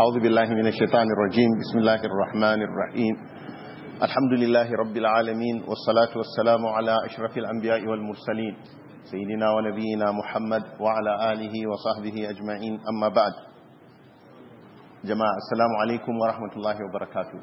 أعوذ بالله من الشيطان الرجيم بسم الله الرحمن الرحيم الحمد لله رب العالمين والصلاة والسلام على أشرف الأنبياء والمرسلين سيدنا ونبينا محمد وعلى آله وصحبه أجمعين أما بعد جماعة السلام عليكم ورحمة الله وبركاته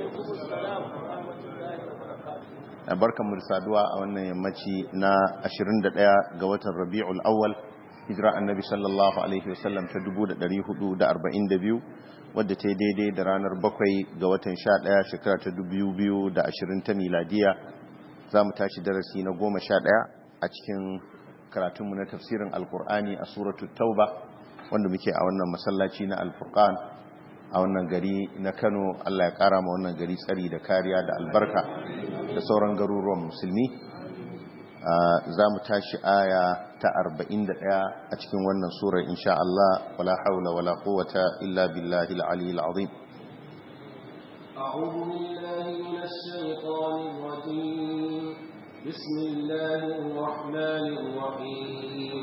barkan mu da saduwa a wannan yammaci na 21 ga watan Rabiul Awwal hijira annabi sallallahu alaihi wasallam ta 1442 wadda ta yi daidai da ranar 7 ga watan 11 shekara ta 2020 ta miladiya za mu tashi darasi na 11 a cikin karatunmu na tafsirin alkur'ani a suratul tauba wanda muke a wannan masallaci na alfurqan a wannan gari na kano allah ya kara ma wannan gari tsari da kariya da albarka da sauran garuruwan musulmi za mu tashi aya ta 41 a cikin wannan surar insha Allah wala haula wala quwwata illa billahi al-ali al-azim أعوذ بالله من الشيطان الرجيم بسم الله الرحمن الرحيم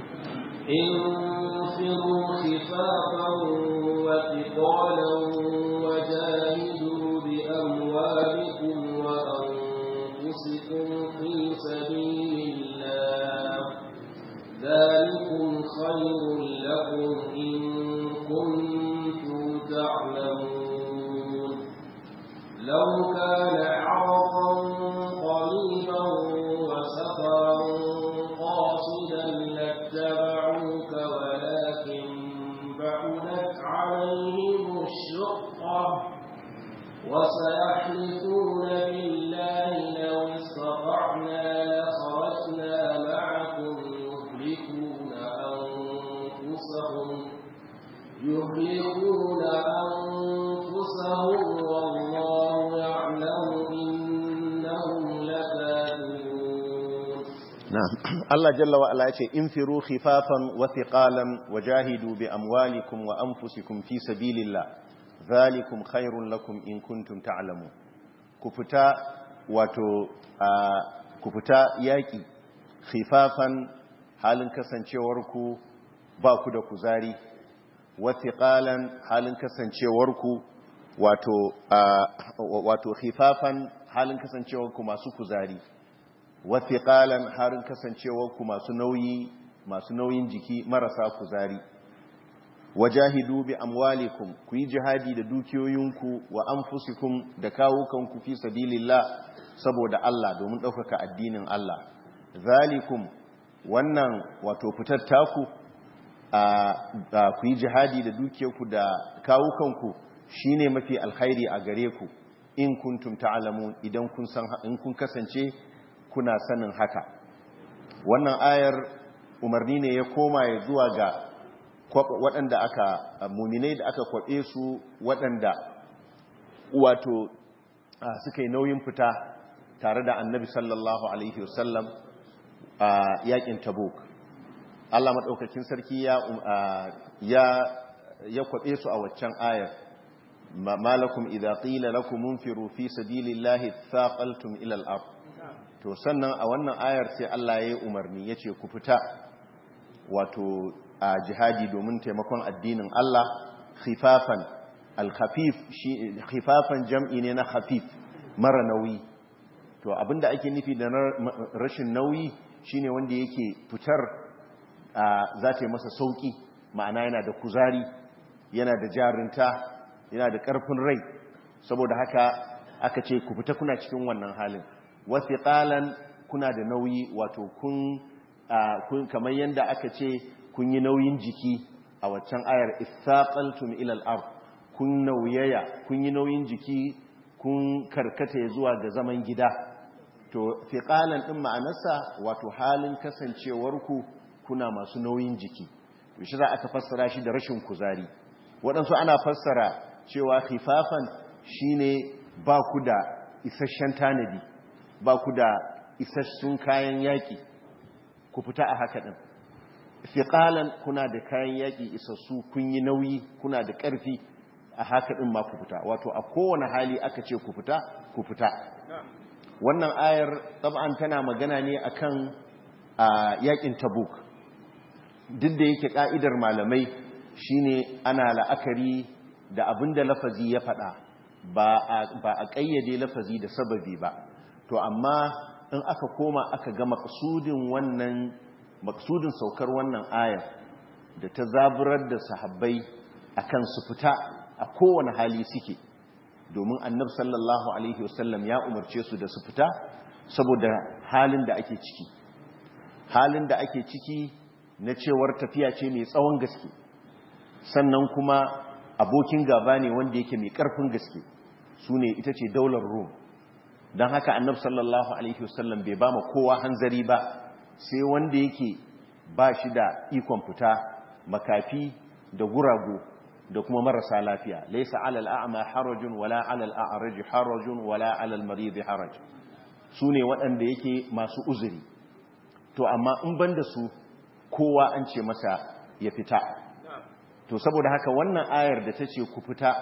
انفروا خفافا وثقالا وجاهدوا بأموالكم وأنفسكم في سبيل الله ذلكم خير لكم إن كنتم تعلمون لو كان عرضا قريبا وسفرا قاصدا لاتبعوك ولكن بعدت عليهم الشقة وسيحلفون بالله لو استطعنا لخرجنا معكم يهلكون أنفسهم يهلكون أنفسهم والله يعلم إنهم لكاذبون نعم الله جل وعلا يقول انفروا خفافا وثقالا وجاهدوا بأموالكم وأنفسكم في سبيل الله ذلكم خير لكم إن كنتم تعلمون كفتا wato ku fita yaƙi khifafan halin kasancewarku ba ku da kuzari wathiqalan halin kasancewarku wato wato khifafan halin kasancewarku masu kuzari wathiqalan halin kasancewarku masu nauyi masu nauyin jiki marasa kuzari wajahidu bi amwalikum ku yi jihadi da dukiyoyinku wa anfusikum da kawukanku fi sabilillah saboda Allah domin ɗaukaka addinin Allah zalikum wannan wato fitar taku a ku yi jihadi da dukiyarku da kawukanku shine mafi alkhairi a gare ku in kuntum ta'lamun idan kun san in kun kasance kuna sanin haka wannan ayar umarni ne ya koma ya zuwa ga waɗanda aka muminai da aka kwaɓe su waɗanda wato suka yi nauyin fita tare da annabi sallallahu alaihi wasallam a yakin tabuk Allah maɗaukakin sarki ya kwaɓe su a waccan ayar malakum idha qila lakum munfiru fi sabilillahi thaqaltum ila al-ard to sannan a wannan ayar sai Allah ya yi umarni yace ku fita wato a jihadi domin taimakon addinin Allah khifafan al-khafif shi khifafan jam'i ne na khafif mara nauyi to abinda ake nufi da rashin nauyi shine wanda yake fitar za ta yi masa sauki ma'ana yana da kuzari yana da jarinta yana da karfin rai saboda haka aka ce ku fita kuna cikin wannan halin wasiqalan kuna da nauyi wato kun kamar yanda aka ce kun yi nauyin jiki a waccan ayar ithaqaltum ila al-ard kun nauyaya kun yi nauyin jiki kun karkata zuwa ga zaman gida to fiqalan din ma'anarsa wato halin kasancewarku kuna masu nauyin jiki to shi za aka fassara shi da rashin kuzari waɗansu ana fassara cewa khifafan shine ba ku da isasshen tanadi ba ku da isassun kayan yaki ku fita a haka din fiqalan kuna da kayan yaki isassu kun yi nauyi kuna da ƙarfi a haka din ma ku fita wato a kowane hali aka ce ku fita ku fita wannan ayar tab'an tana magana ne akan yakin tabuk duk da yake ka'idar malamai shine ana la'akari da abin da lafazi ya faɗa ba a ƙayyade lafazi da sababi ba to amma in aka koma aka ga maksudin wannan maksudin saukar wannan ayar da ta zaburar da sahabbai akan su fita a kowane hali suke domin annab sallallahu alaihi wasallam ya umarce su da su fita saboda halin da ake ciki halin da ake ciki na cewar tafiya ce mai tsawon gaske sannan kuma abokin gaba ne wanda yake mai karfin gaske su ne ita ce daular rum don haka annab sallallahu alaihi wasallam bai ba ma kowa hanzari ba sai wanda yake ba shi da ikon fita makafi da gurago da kuma marasa lafiya laisa alal a'ma harajun wala alal a'raj harajun wala alal marid haraj su ne waɗanda yake masu uzuri to amma in banda su kowa an ce masa ya fita to saboda haka wannan ayar da ta ce ku fita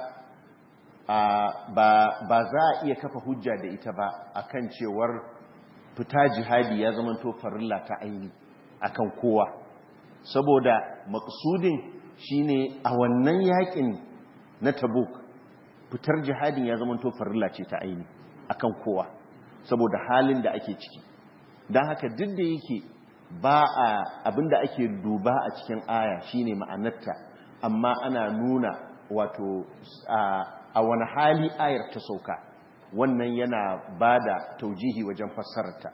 ba za a iya kafa hujja da ita ba akan cewar fita jihadi ya zama to farilla ta aini akan kowa saboda maksudin shine a wannan yakin na tabuk fitar jihadin ya zama to farilla ce ta aini akan kowa saboda halin da ake ciki don haka duk da yake ba a abinda ake duba a cikin aya shine ma'anarta amma ana nuna wato a wani hali ayar ta sauka wannan yana ba da taujihi wajen fassararta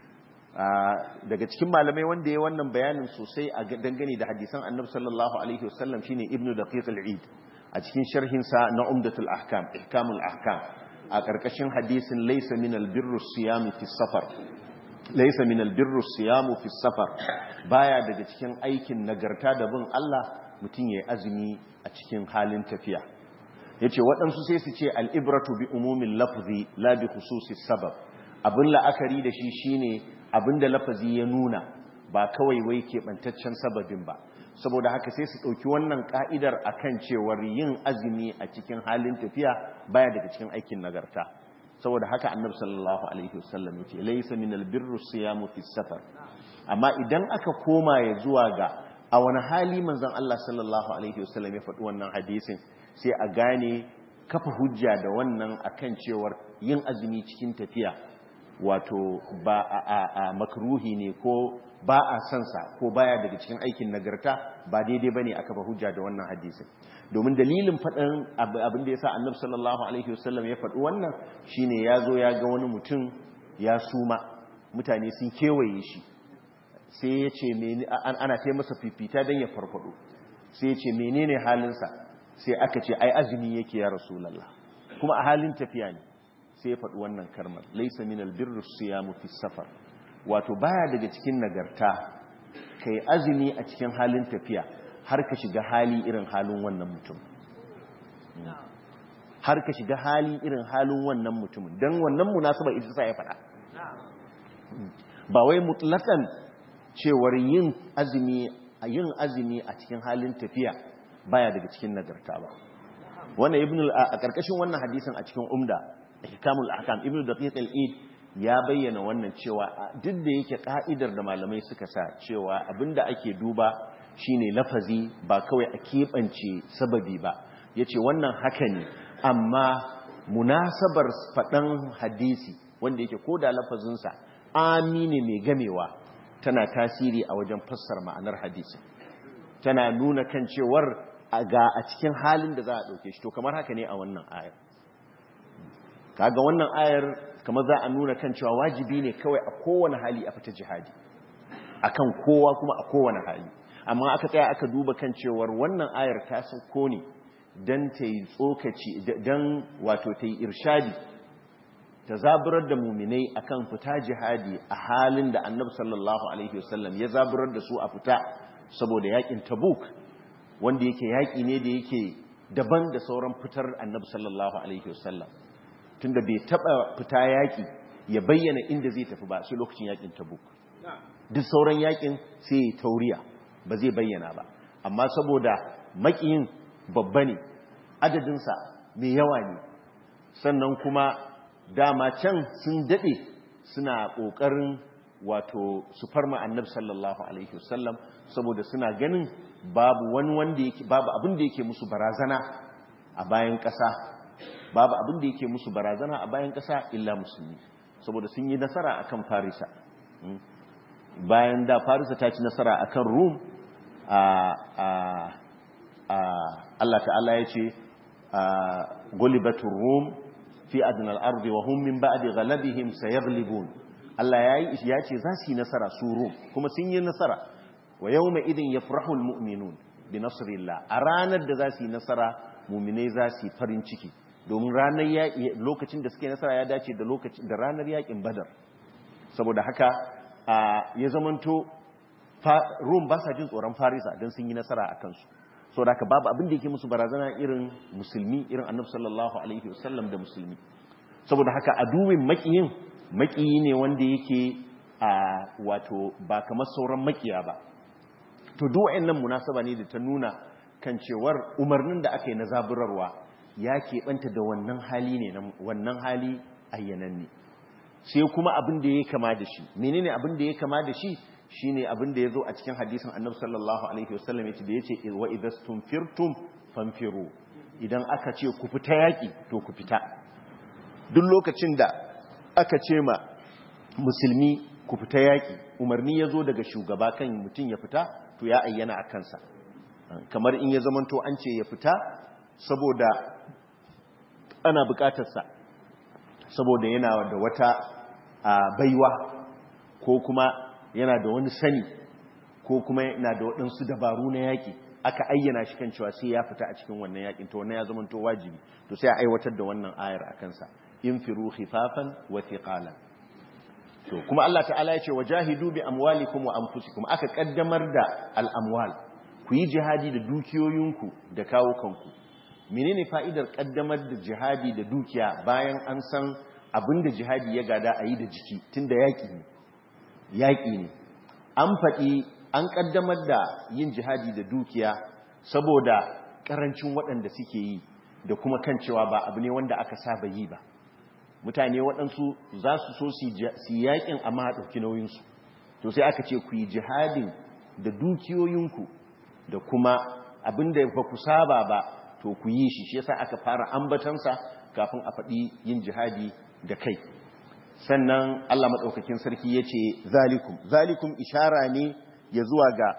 daga cikin malamai wanda ya wannan bayanin sosai a dangane da hadisan annabi sallallahu alaihi wasallam shine ibnu daqiq al-eid a cikin sharhinsa na umdatul ahkam ihkamul ahkam a karkashin hadisin laysa min al-birru siyam fi safar laysa min al-birru siyam fi safar baya daga cikin aikin nagarta da bin Allah mutum yayi azumi a cikin halin tafiya yace waɗansu sai su ce al-ibratu bi umumin lafzi la bi khususis sabab abin la'akari da shi shine abinda lafazi ya nuna ba kawai wai keɓantaccen sababin ba saboda haka sai su ɗauki wannan ƙa'idar a kan cewar yin azumi a cikin halin tafiya baya daga cikin aikin nagarta saboda haka annabi sallallahu alaihi wasallam ya ce laisa min albirru siyamu fi safar amma idan aka koma ya zuwa ga a wani hali manzon Allah sallallahu alaihi wasallam ya faɗi wannan hadisin sai a gane kafa hujja da wannan akan cewar yin azumi cikin tafiya wato ba a, makruhi ne ko ba a sansa ko baya daga cikin aikin nagarta ba daidai ba ne aka ba hujja da wannan hadisin domin dalilin faɗin abin da ya sa annabi sallallahu alaihi wasallam ya faɗi wannan shine ya zo ya ga wani mutum ya suma mutane sun kewaye shi sai ya ce ana ta masa fifita don ya farfado sai ya ce menene halinsa sai aka ce ai azumi yake ya rasulallah kuma a halin tafiya ne sai ya faɗi wannan karmar laisa min albirru siyamu fi safar wato baya daga cikin nagarta kai azumi a cikin halin tafiya har ka shiga hali irin halin wannan mutum har ka shiga hali irin halin wannan mutumin don wannan munasabar ita sa ya faɗa ba wai mutlakan cewar yin azumi a yin azumi a cikin halin tafiya baya daga cikin nagarta ba wannan ibn a karkashin wannan hadisin a cikin umda ihkamul ahkam ibn daqiq al-id ya bayyana wannan cewa duk da yake ka'idar da malamai suka sa cewa abinda ake duba shine lafazi ba kawai a keɓance sababi ba yace wannan haka ne amma munasabar faɗan hadisi wanda yake koda lafazinsa amine mai gamewa tana tasiri a wajen fassar ma'anar hadisi tana nuna kan cewar ga a cikin halin da za a ɗauke shi to kamar haka ne a wannan ayar kaga wannan ayar kamar za a nuna kan cewa wajibi ne kawai a kowane hali a fita jihadi akan kowa kuma a kowane hali amma aka tsaya aka duba kan cewar wannan ayar ta sauko ne don ta yi tsokaci don wato ta yi irshadi ta zaburar da muminai akan fita jihadi a halin da annabi sallallahu alaihi wasallam ya zaburar da su a fita saboda yakin tabuk wanda yake yaki ne da yake daban da sauran fitar annabi sallallahu alaihi wasallam tunda bai taba fita yaki ya bayyana inda zai tafi ba sai lokacin yakin tabuk duk sauran yakin sai ya tauriya ba zai bayyana ba amma saboda makiyin babba ne adadinsa mai yawa ne sannan kuma dama can sun dade suna kokarin wato su farma annabi sallallahu alaihi wasallam saboda suna ganin babu wani wanda yake babu abin da yake musu barazana a bayan ƙasa babu abin da yake musu barazana a bayan ƙasa illa musulmi saboda sun yi nasara akan farisa bayan da farisa ta ci nasara akan rum Allah ta'ala ya ce gulibatun rum fi adnal ardi wa hum min ba'di ghalabihim sayaghlibun Allah yayi ya ce za su yi nasara su rum kuma sun yi nasara wa yawma idin yafrahu almu'minun bi nasrillah a ranar da za su yi nasara mu'minai za su yi farin ciki domin ranar lokacin da suke nasara ya dace da lokacin da ranar yakin badar saboda haka ya zamanto rum ba sa jin tsoron farisa don sun yi nasara a kansu so da babu abin da yake musu barazana irin musulmi irin annabi sallallahu alaihi wasallam da musulmi saboda haka aduwin makiyin makiyi ne wanda yake a wato ba kamar sauran makiya ba to duk wayannan munasaba ne da ta nuna kan cewar umarnin da aka yi na zaburarwa ya keɓanta da wannan hali ne wannan hali ayyananne sai kuma abin da ya kama da shi menene abin da ya kama da shi shine abin da ya zo a cikin hadisin annabi sallallahu alaihi wasallam yace da yace wa idastum firtum fanfiru idan aka ce ku fita yaki to ku fita duk lokacin da aka ce ma musulmi ku fita yaki umarni ya zo daga shugaba kan mutum ya fita to ya ayyana a kansa kamar in ya zamanto an ce ya fita saboda ana bukatarsa saboda yana da wata baiwa ko kuma yana da wani sani ko kuma yana da waɗansu dabaru na yaƙi aka ayyana shi kan cewa sai ya fita a cikin wannan yaƙin to wannan ya zama to wajibi to sai a aiwatar da wannan ayar a kansa in firu khifafan wa thiqalan to kuma Allah ta'ala ya ce wajahidu bi amwalikum wa anfusikum aka kaddamar da al-amwal ku yi jihadi da dukiyoyinku da kawo kanku menene fa'idar kaddamar da jihadi da dukiya bayan an san abinda jihadi ya gada a yi da jiki tunda yaƙi ne yaƙi ne an faɗi an ƙaddamar da yin jihadi da dukiya saboda ƙarancin waɗanda suke yi da kuma kan cewa ba abu ne wanda aka saba yi ba mutane waɗansu za su so su yaƙin amma a ɗauki nauyinsu to sai aka ce ku yi jihadin da dukiyoyinku da kuma abin da ba ku saba ba to ku yi shi shi yasa aka fara ambatansa kafin a faɗi yin jihadi da kai sannan Allah maɗaukakin sarki ya ce zalikum zalikum ishara ne ya zuwa ga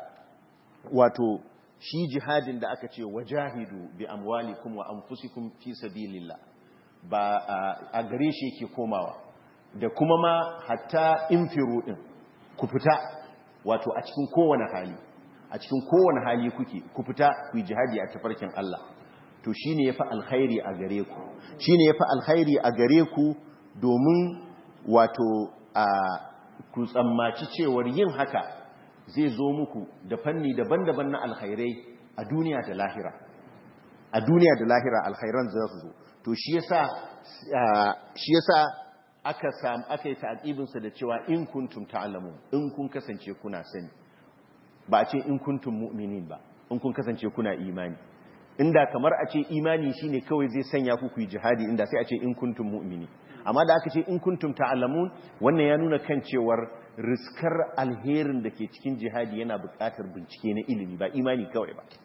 wato shi jihadin da aka ce wajahidu bi amwalikum wa anfusikum fi sabilillah ba a gare shi yake komawa da kuma ma hatta infiru din ku fita wato a cikin kowane hali a cikin kowane hali kuke ku fita ku yi jihadi a tafarkin Allah to shine yafi alkhairi a gare ku shine yafi alkhairi a gare ku domin wato a ku tsammaci cewar yin haka zai zo muku da fanni daban-daban na alkhairai a duniya da lahira a duniya da lahira alkhairan za su zo to shi yasa shi yasa aka sam aka yi ta'aqibin sa da cewa in kuntum ta'lamun in kun kasance kuna sani ba a ce in kuntum mu'minin ba in kun kasance kuna imani inda kamar a ce imani shine kawai zai sanya ku ku yi jihadi inda sai a ce in kuntum mu'mini amma da aka ce in kuntum ta'lamun wannan ya nuna kan cewar riskar alherin da ke cikin jihadi yana buƙatar bincike na ilimi ba imani kawai ba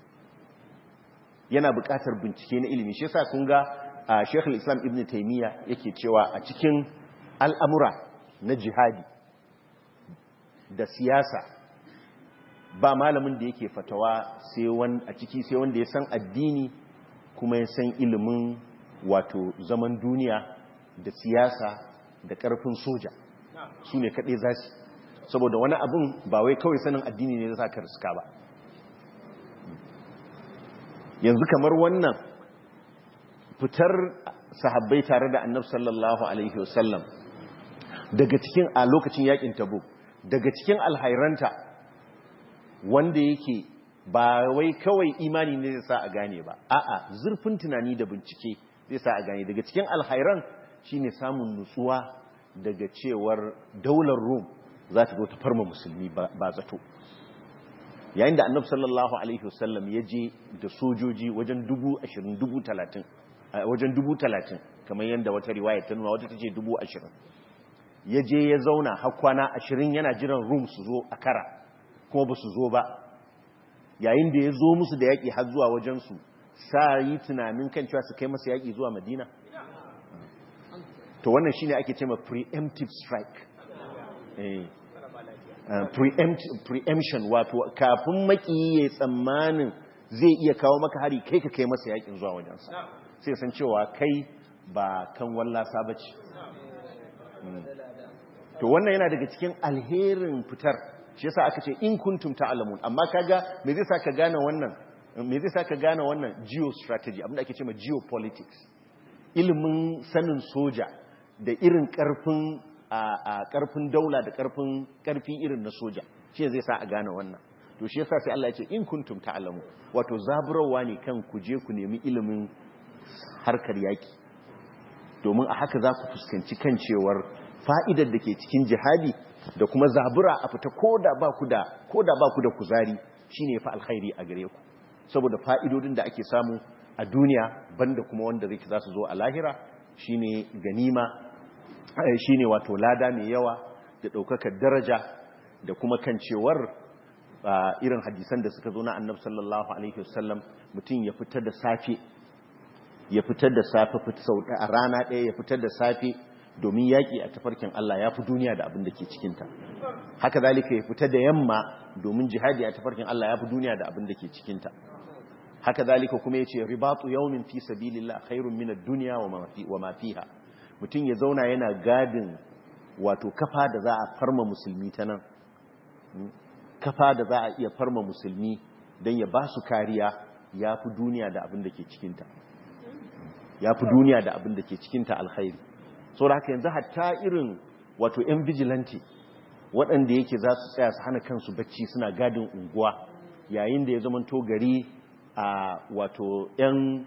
yana buƙatar bincike na ilimi shi yasa kun ga Sheikh islam Ibn Taymiyyah yake cewa a cikin al'amura na jihadi da siyasa ba malamin da yake fatawa sai a ciki sai wanda ya san addini kuma ya san ilimin wato zaman duniya da siyasa da ƙarfin soja su ne kaɗai za su saboda wani abin ba wai kawai sanin addini ne za ka riska ba yanzu kamar wannan fitar sahabbai tare da annab sallallahu alaihi wasallam daga cikin a lokacin yakin tabo daga cikin alhairanta wanda yake ba wai kawai imani ne zai sa a gane ba a'a zurfin tunani da bincike zai sa a gane daga cikin alhairan shine samun nutsuwa daga cewar daular rum za ta zo ta farma musulmi ba zato yayin da annab sallallahu alaihi wasallam ya je da sojoji wajen dubu ashirin dubu talatin wajen dubu talatin kamar yadda wata riwaya ta nuna wata ta ce dubu ashirin ya je ya zauna har kwana ashirin yana jiran rum su zo a kara kuma ba su zo ba yayin da ya zo musu da yaƙi har zuwa wajensu sa yi tunanin kan cewa su kai masa yaƙi zuwa madina to wannan shine ake cewa preemptive strike eh preemption wato kafin maki ya tsammanin zai iya kawo maka hari kai ka kai masa yakin zuwa wajensa sai san cewa kai ba kan wallasa ba ce to wannan yana daga cikin alherin fitar shi yasa aka ce in kuntum ta'lamun amma kaga me zai saka gane wannan me zai saka gane wannan geostrategy abinda ake cewa geopolitics ilimin sanin soja da irin karfin a karfin daula da karfin karfi irin na soja shi zai sa a gane wannan to shi yasa sai Allah ya ce in kuntum ta'lamu wato zaburawa ne kan ku je ku nemi ilimin harkar yaki domin a haka za ku fuskanci kan cewar fa'idar da ke cikin jihadi da kuma zabura a fita koda ba ku da koda ba ku da kuzari shine fa alkhairi a gare ku saboda fa'idodin da ake samu a duniya banda kuma wanda zai za su zo a lahira shine ganima shine wato lada mai yawa da ɗaukakar daraja da kuma kan cewar irin hadisan da suka zo na annabi sallallahu alaihi wasallam mutum ya fitar da safe ya fitar da safe sau a rana ɗaya ya fitar da safe domin yaƙi a tafarkin Allah ya fi duniya da abin da ke cikinta haka zalika ya fita da yamma domin jihadi a tafarkin Allah ya fi duniya da abin da ke cikinta haka zalika kuma ya ce ribatu yawmin fi sabilillah khairun min ad-dunya wa ma fiha mutum ya zauna yana gadin wato kafa da za a farma musulmi ta nan kafa da za a iya farma musulmi don ya ba su kariya ya fi duniya da abin da ke cikinta ya fi duniya da abin da ke cikinta alkhairi so da haka yanzu hatta irin wato 'yan vigilante waɗanda yake za su tsaya su hana kansu bacci suna gadin unguwa yayin da ya zama to gari a wato 'yan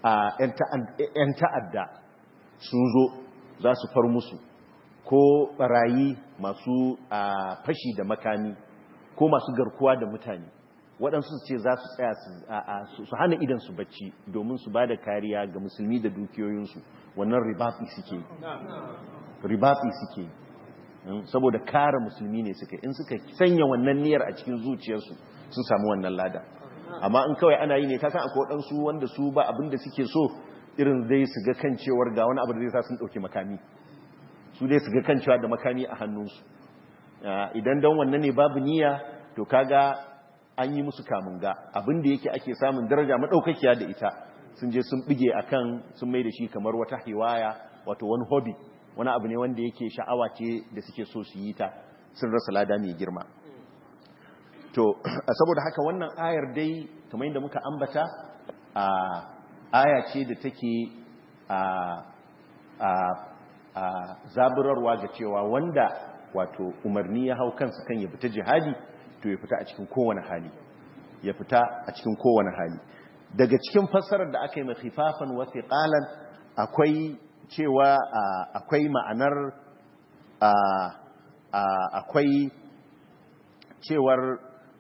ta'adda sun zo za su far musu ko barayi masu fashi da makami ko masu garkuwa da mutane waɗansu ce za su tsaya su hana idansu bacci domin su ba da kariya ga musulmi da dukiyoyinsu wannan ribafi suke ribafi suke saboda kare musulmi ne suka in suka sanya wannan niyyar a cikin zuciyarsu sun samu wannan lada amma in kawai ana yi ne kasan akwai waɗansu wanda su ba abin da suke so irin zai su ga kan cewar ga wani abu da zai sa sun ɗauki makami su dai su ga kan cewa da makami a hannunsu idan don wannan ne babu niyya to kaga an yi musu kamun ga abin da yake ake samun daraja maɗaukakiya da ita sun je sun bige akan sun mai da shi kamar wata hiwaya wato wani hobby wani abu ne wanda yake sha'awa ce da suke so su yi ta sun rasa lada mai girma to saboda haka wannan ayar dai kamar yadda muka ambata a aya ce da take a a zaburarwa ga cewa wanda wato umarni ya hau kansa kan ya fita jihadi to ya fita a cikin kowane hali ya fita a cikin kowane hali daga cikin fassarar da aka yi mai khifafan wa thiqalan akwai cewa akwai ma'anar akwai cewar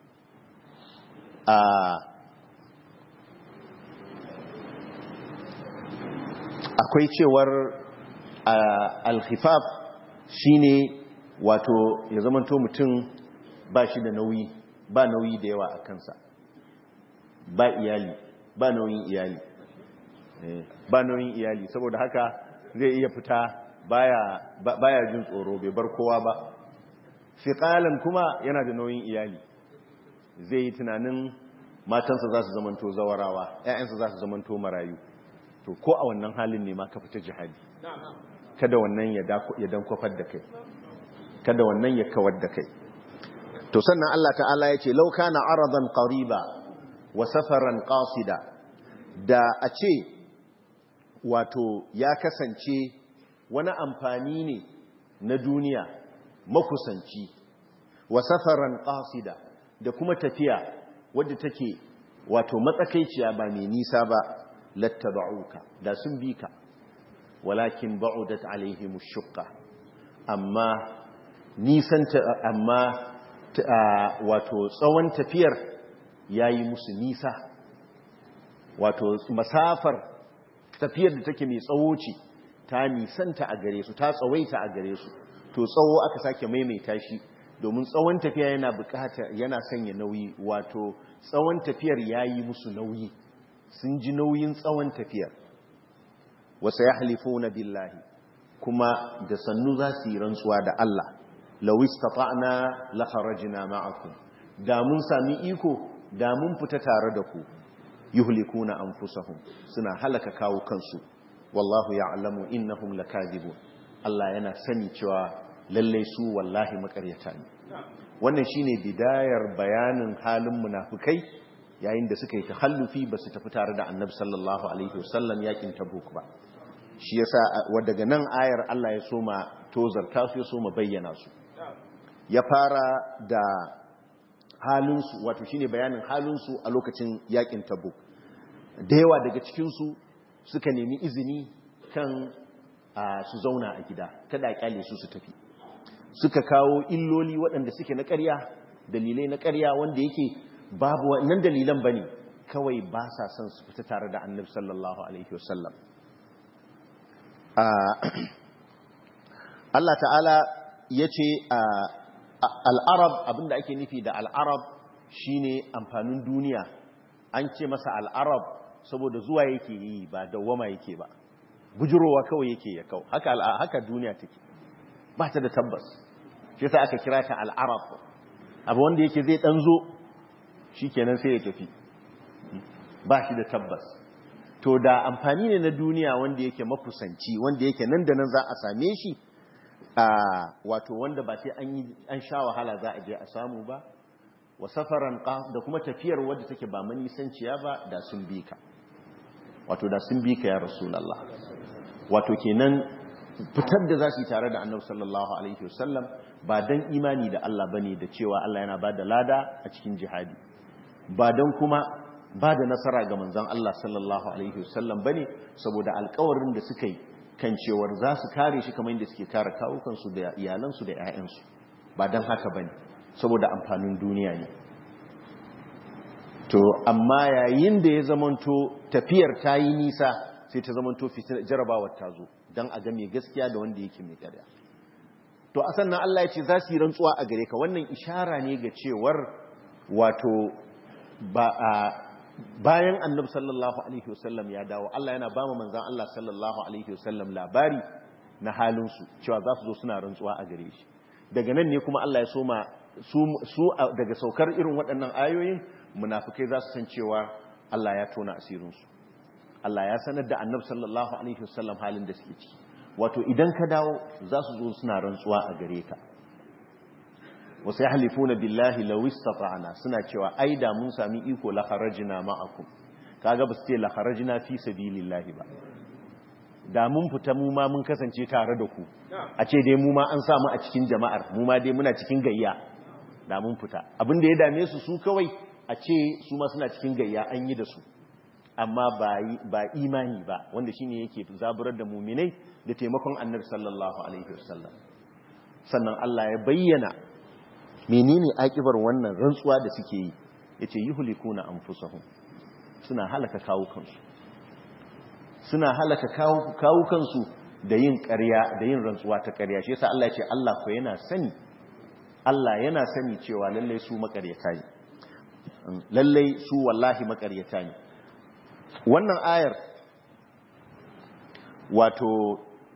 akwai cewar al-khifaf shine wato ya zamanto mutum ba shi da nauyi ba nauyi da yawa a kansa ba iyali ba nauyin iyali ba nauyin iyali saboda haka zai iya fita baya baya jin tsoro bai bar kowa ba fiqalan kuma yana da nauyin iyali zai yi tunanin matansa za su zamanto zawarawa ƴaƴansa za su zamanto marayu to ko a wannan halin ne ma ka fita jihadi kada wannan ya dankwafar da kai kada wannan ya kawar da kai to sannan Allah ta'ala ya ce lauka na aradan qariba wa safaran qasida da a ce wato ya kasance wani amfani ne na duniya makusanci wa safaran qasida da kuma tafiya wadda take wato matsakaiciya ba mai nisa ba lattaba'uka da sun bi ka walakin ba'udat alaihim shuqqa amma nisan amma wato tsawon tafiyar yayi musu nisa wato masafar tafiyar da take mai tsawo ce ta nisanta a gare su ta tsawaita a gare su to tsawo aka sake maimaita shi domin tsawon tafiya yana bukata yana sanya nauyi wato tsawon tafiyar yayi musu nauyi sun ji nauyin tsawon tafiyar wasa ya halifuna billahi kuma da sannu za su yi rantsuwa da Allah lawis tafa'na la kharajna ma'akum da mun sami iko da mun fita tare da ku yuhlikuna anfusahum suna halaka kawo kansu wallahu ya'lamu innahum lakadibun Allah yana sani cewa lalle su wallahi makaryata ne wannan shine bidayar bayanin halin munafikai yayin da suka yi tahallufi ba su tafi tare da annabi sallallahu alaihi wasallam yakin tabuk ba shi yasa daga nan ayar Allah ya soma tozarta su ya soma bayyana su ya fara da halinsu wato shine bayanin halinsu a lokacin yakin tabuk da yawa daga cikinsu suka nemi izini kan su zauna a gida kada a kyale su su tafi suka kawo illoli waɗanda suke na ƙarya dalilai na ƙarya wanda yake babu wannan dalilan bane kawai ba sa son su fita tare da annabi sallallahu alaihi wasallam Allah ta'ala ya ce al'arab abinda ake nufi da al'arab shine amfanin duniya an ce masa al'arab saboda zuwa yake yi ba dawwama yake ba bujurowa kawai yake ya kau haka haka duniya take ba ta da tabbas shi yasa aka kira ta al'arab abu wanda yake zai dan zo shikenan sai ya tafi ba shi da tabbas to da amfani ne na duniya wanda yake makusanci wanda yake nan da nan za a same shi a wato wanda ba sai an sha wahala za a je a samu ba wa safaran da kuma tafiyar wadda take ba manisanciya ba da sun bi ka wato da sun bi ka ya rasulallah wato kenan fitar da za su yi tare da annabi sallallahu alaihi wasallam ba dan imani da Allah bane da cewa Allah yana ba da lada a cikin jihadi ba dan kuma ba da nasara ga manzon Allah sallallahu alaihi wasallam bane saboda alƙawarin da suka yi kan cewar za su kare shi kamar yadda suke kare kawukansu da iyalansu da 'ya'yansu ba don haka ba ne saboda amfanin duniya ne to amma yayin da ya zamanto tafiyar ta yi nisa sai ta zamanto jarabawar ta zo don a ga mai gaskiya da wanda yake mai ƙarya to a sannan Allah ya ce za su yi rantsuwa a gare ka wannan ishara ne ga cewar wato ba a bayan annab sallallahu alaihi wasallam ya dawo Allah yana ba mu manzan Allah sallallahu alaihi wasallam labari na halinsu cewa za su zo suna rantsuwa a gare shi daga nan ne kuma Allah ya soma su daga saukar irin waɗannan ayoyin munafikai za su san cewa Allah ya tona asirinsu Allah ya sanar da annab sallallahu alaihi wasallam halin da suke ciki wato idan ka dawo za su zo suna rantsuwa a gare ka wasu ya halifuna billahi lawis tafa'ana suna cewa ai da mun sami iko la kharajna ma'akum kaga ba su ce la kharajna fi sabilillahi ba da mun fita mu ma mun kasance tare da ku a ce dai mu ma an samu a cikin jama'ar mu ma dai muna cikin gayya da mun fita abin da ya dame su su kawai a ce su ma suna cikin gayya an yi da su amma ba imani ba wanda shine yake zaburar da muminai da taimakon annabi sallallahu alaihi wasallam sannan Allah ya bayyana menene akibar wannan rantsuwa da suke yi yace yuhlikuna anfusahum suna halaka kawo kansu suna halaka kawo kansu da yin ƙarya da yin rantsuwa ta ƙarya shi yasa Allah ya ce Allah ko yana sani Allah yana sani cewa lallai su makaryata ne lallai su wallahi makaryata ne wannan ayar wato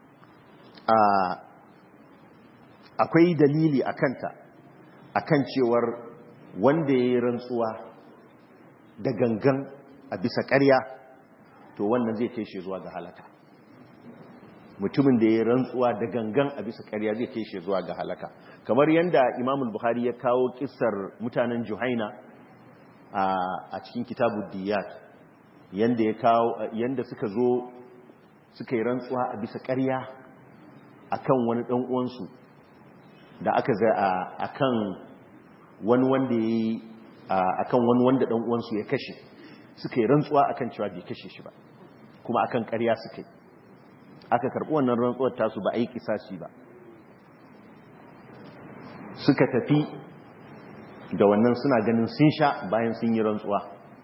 akwai dalili a kanta akan cewar wanda ya yi rantsuwa da gangan a bisa ƙarya to wannan zai kai shi zuwa ga halaka mutumin da ya yi rantsuwa da gangan a bisa ƙarya zai kai shi zuwa ga halaka kamar yadda imamul buhari ya kawo kisar mutanen juhaina a cikin kitabu diyat yadda ya kawo yadda suka zo suka yi rantsuwa a bisa ƙarya akan wani ɗan uwansu da aka zai a kan wani wanda ya yi a kan wani wanda ɗan uwansu ya kashe suka yi rantsuwa a kan cewa bai kashe shi ba kuma a kan ƙarya suka yi aka karɓi wannan rantsuwar tasu ba a yi kisasi ba suka tafi da wannan suna ganin sun sha bayan sun yi rantsuwa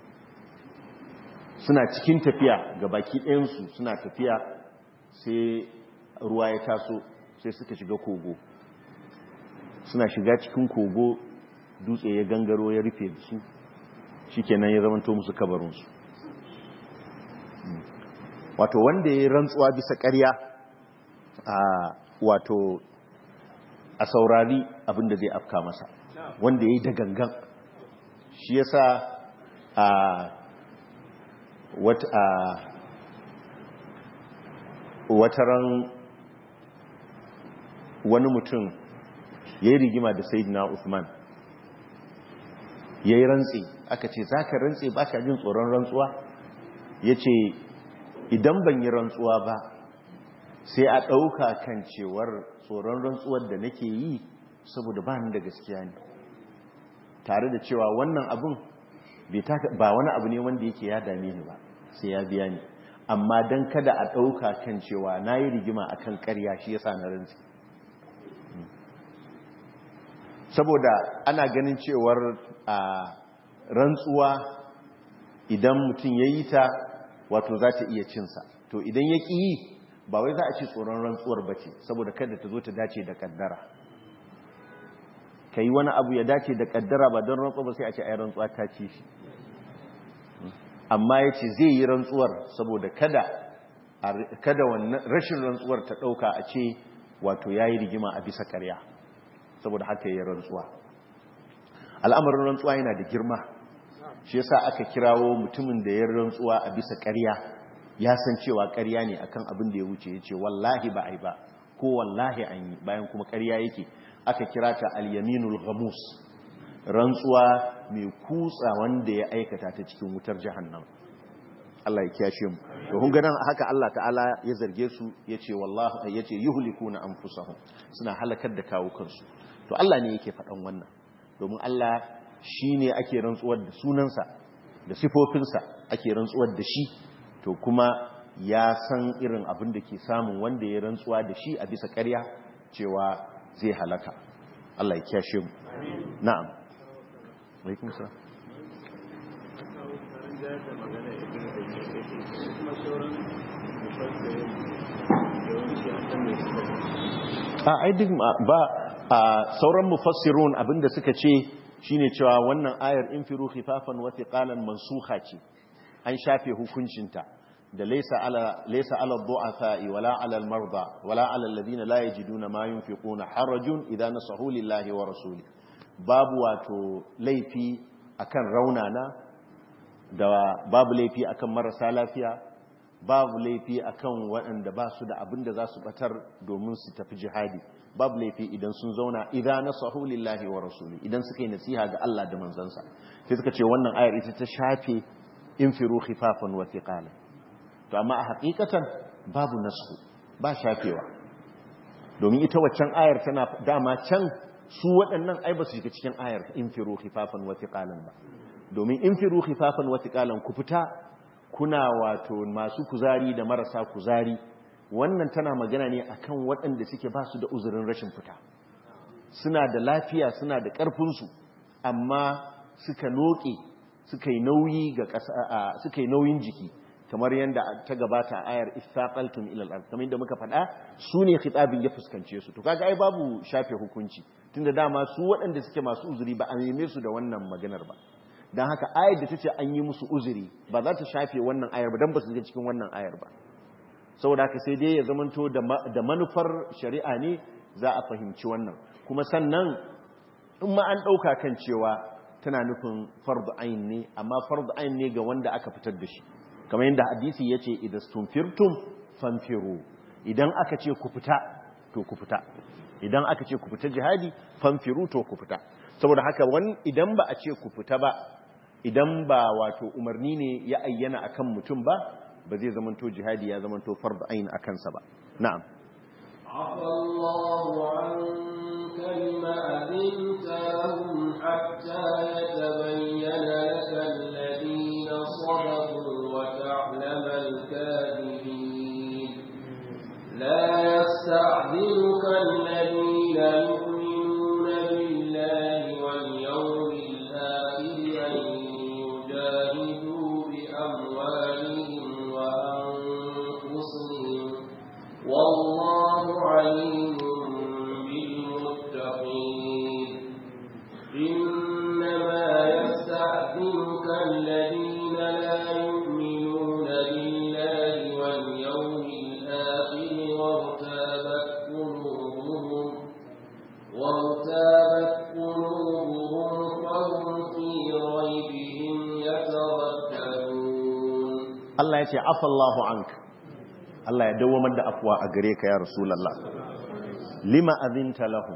suna cikin tafiya ga baki ɗayansu suna tafiya sai ruwa ya taso sai suka shiga kogo suna shiga cikin kogo dutse ya gangaro ya rufe su shikenan ya zamanto musu kabarinsu wato wanda ya rantsuwa bisa ƙarya a wato a saurari abinda zai afka masa wanda ya yi da gangan shi yasa a wataran wani mutum ya yi rigima da sayidina Uthman ya yi rantsi aka ce za ka rantsi ba ka jin tsoron rantsuwa ya ce idan ban yi rantsuwa ba sai a ɗauka kan cewar tsoron rantsuwar da nake yi saboda ba ni da gaskiya ne tare da cewa wannan abin ba wani abu ne wanda yake ya dame ni ba sai ya biya ni amma don kada a ɗauka kan cewa na yi rigima a kan ƙarya shi ya sa na rantsi saboda ana ganin cewar a rantsuwa idan mutum ya yi ta wato za ta iya cinsa to idan ya ƙi yi ba wai za a ci tsoron rantsuwar ba ce saboda kada ta zo ta dace da kaddara ka yi wani abu ya dace da kaddara ba don rantsuwa ba sai a ce ai rantsuwa ta ci shi amma ya ce zai yi rantsuwar saboda kada kada wannan rashin rantsuwar ta ɗauka a ce wato ya yi rigima a bisa karya saboda haka ya yi rantsuwa al'amarin rantsuwa yana da girma shi yasa aka kirawo mutumin da ya rantsuwa a bisa karya ya san cewa karya ne akan abin da ya wuce ya ce wallahi ba a yi ba ko wallahi an yi bayan kuma karya yake aka kira ta al-yaminul ghamus rantsuwa mai kutsa wanda ya aikata ta cikin wutar jahannam Allah ya kiyashe mu to kun ga nan haka Allah ta'ala ya zarge su yace wallahi yace yuhlikuna anfusahum suna halakar da kawo kansu to Allah ne yake faɗan wannan domin Allah shine ake rantsuwar da sunansa da sifofinsa ake rantsuwar da shi to kuma ya san irin abin da ke samun wanda ya rantsuwa da shi a bisa ƙarya cewa zai halaka Allah ya kiyashe mu na'am alaikum salam a ai duk ba a sauran mufassirun abinda suka ce shine cewa wannan ayar infiru khifafan wa thiqalan mansukha ce an shafe hukuncinta da laysa ala laysa ala du'afa wala ala al-marda wala ala alladhina la yajiduna ma yunfiquna harajun idza nasahu lillahi wa rasuli babu wato laifi akan raunana da babu laifi akan marasa lafiya babu laifi akan waɗanda ba su da abin da za su batar domin su tafi jihadi babu laifi idan sun zauna idan nasahu lillahi wa rasuli idan suka yi nasiha ga Allah da manzansa sai suka ce wannan ayar ita ta shafe infiru khifafan wa thiqala to amma a hakikatan babu nasu ba shafewa domin ita waccan ayar tana dama can su waɗannan ai ba su shiga cikin ayar infiru khifafan wa thiqalan ba domin infiru khifafan wa thiqalan ku fita kuna wato masu kuzari da marasa kuzari wannan tana magana ne akan waɗanda suke ba su da uzurin rashin fita suna da lafiya suna da ƙarfinsu amma suka noke suka yi nauyi ga ƙasa suka yi nauyin jiki kamar yadda ta gabata a ayar istaqaltum ila al-ard kamar yadda muka faɗa su ne khitabin ya fuskance su to kaga ai babu shafe hukunci tunda dama su waɗanda suke masu uzuri ba a neme su da wannan maganar ba don haka ayar da ta ce an yi musu uzuri ba za ta shafe wannan ayar ba don ba su zai cikin wannan ayar ba saboda haka sai dai ya zamanto da manufar shari'a ne za a fahimci wannan kuma sannan in ma an ɗauka kan cewa tana nufin fardu ayin ne amma fardu ayin ne ga wanda aka fitar da shi kamar yadda hadisi ya ce idan stumfirtum fanfiru idan aka ce ku fita to ku fita idan aka ce ku fita jihadi fanfiru to ku fita saboda haka wani idan ba a ce ku fita ba idan ba wato umarni ne ya ayyana akan mutum ba ba zai zamanto jihadi ya zamanto fardu ayin akan sa ba na'am عفى الله عنك لما أذنت لهم حتى يتبين لك الذين صدقوا وتعلم الكاذبين لا يستعذنك الذين يؤمنون بالله واليوم الآخر أن يجاهدوا بأموالهم وأنفسهم والله عليم بالمتقين إنما يستأذنك الذين لا يؤمنون بالله ce afallahu anka Allah ya dawamar da afuwa a gare ka ya rasulullah lima azinta lahum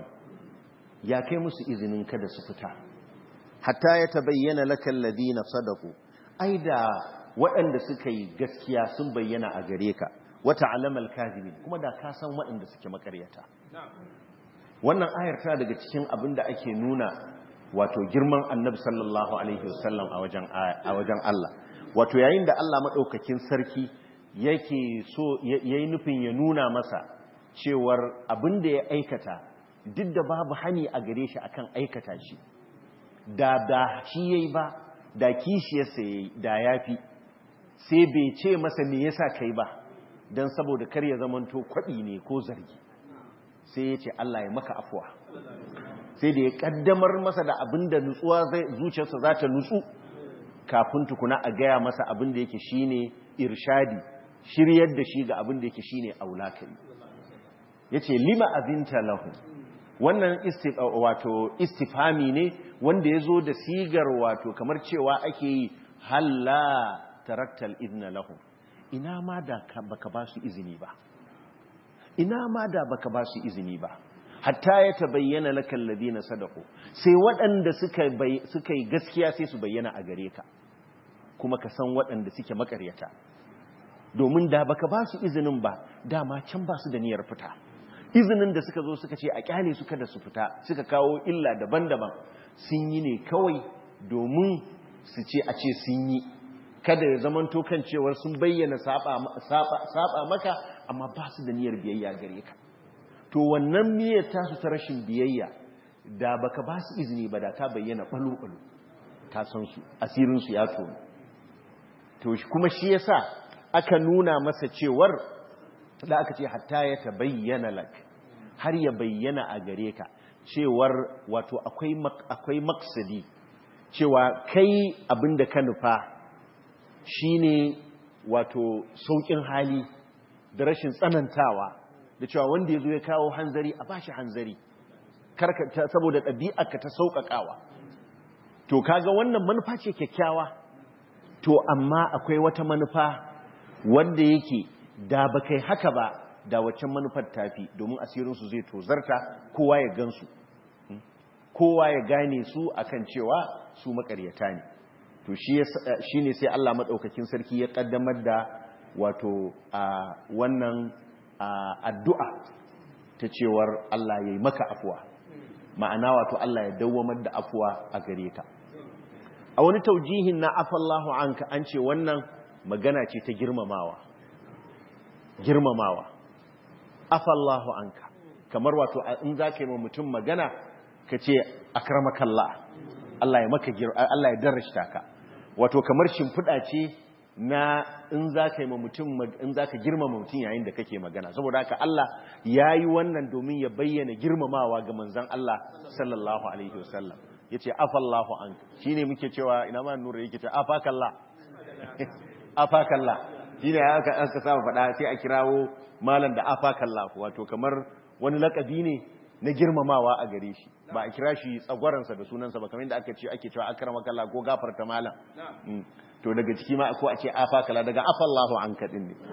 ya kai musu izinin kada su fita hatta ya tabayyana laka alladhina sadaqu ai da waɗanda suka yi gaskiya sun bayyana a gare ka wata alamal kadhibin kuma da ka san waɗanda suke makaryata wannan ayar tana daga cikin abin da ake nuna wato girman annabi sallallahu alaihi wasallam a wajen a wajen Allah wato yayin da Allah madaukakin sarki yake so yayi nufin ya nuna masa cewar abin da ya aikata duk da babu hani a gare shi akan aikata shi da da shi yayi ba da kishiyarsa yayi da yafi sai bai ce masa me yasa kai ba dan saboda kar ya zamanto kwaɗi ne ko zargi sai ya ce Allah ya maka afuwa sai da ya kaddamar masa da abin da nutsuwa zuciyarsa za ta nutsu kafin tukuna a gaya masa abin da yake shine irshadi shiryar da shi ga abin da yake shine aulakari yace lima azinta lahu wannan wato istifami ne wanda ya zo da sigar wato kamar cewa ake yi halla taraktal idna lahu ina ma da baka ba su izini ba ina ma da baka ba su izini ba hatta ya tabayyana lakal ladina sadaqu sai waɗanda suka suka yi gaskiya sai su bayyana a gare ka kuma ka san waɗanda suke makaryata domin da baka ba su izinin ba dama can ba su da niyyar fita izinin da suka zo suka ce a kyale su kada su fita suka kawo illa daban-daban sun yi ne kawai domin su ce a ce sun yi kada ya zamanto kan cewar sun bayyana saba maka amma ba su da niyyar biyayya gare ka to wannan niyyar tasu ta rashin biyayya da baka ba su izini ba da ta bayyana balo-balo ta san su asirin su ya tono to kuma shi yasa aka nuna masa cewar da aka ce hatta ya ta bayyana lak har ya bayyana a gare ka cewar wato akwai akwai maksadi cewa kai abinda ka nufa shine wato saukin hali da rashin tsanantawa da cewa wanda ya zo ya kawo hanzari a bashi hanzari saboda ɗabi'arka ta sauƙaƙawa to kaga wannan manufa ce kyakkyawa to amma akwai wata manufa wanda yake da ba kai haka ba da waccan manufar tafi domin asirinsu zai tozarta kowa ya gansu kowa ya gane su akan cewa su makaryata ne to shi ne sai Allah maɗaukakin sarki ya ƙaddamar da wato a wannan addu'a ta cewar Allah ya yi maka afuwa ma'ana wato Allah ya dawwamar da afuwa a gare ka a wani taujihin na afallahu anka an ce wannan magana ce ta girmamawa girmamawa afallahu anka kamar wato in za ka yi ma mutum magana ka ce akramakallah Allah ya maka Allah ya darashta ka wato kamar shimfiɗa ce na in za ka yi ma mutum in za ka girmama mutum yayin da kake magana saboda haka Allah ya yi wannan domin ya bayyana girmamawa ga manzan Allah sallallahu alaihi wasallam ya ce afallahu an shi ne muke cewa ina ma nura yake ce afakallah afakallah shi ne aka aka saba faɗa sai a kirawo malam da afakallah wato kamar wani lakabi ne na girmamawa a gare shi ba a kira shi tsagwaransa da sunansa ba kamar da aka ce ake cewa akramakallah ko gafarta malam to daga ciki ma ko a ce afakala daga afallahu an kaɗin ne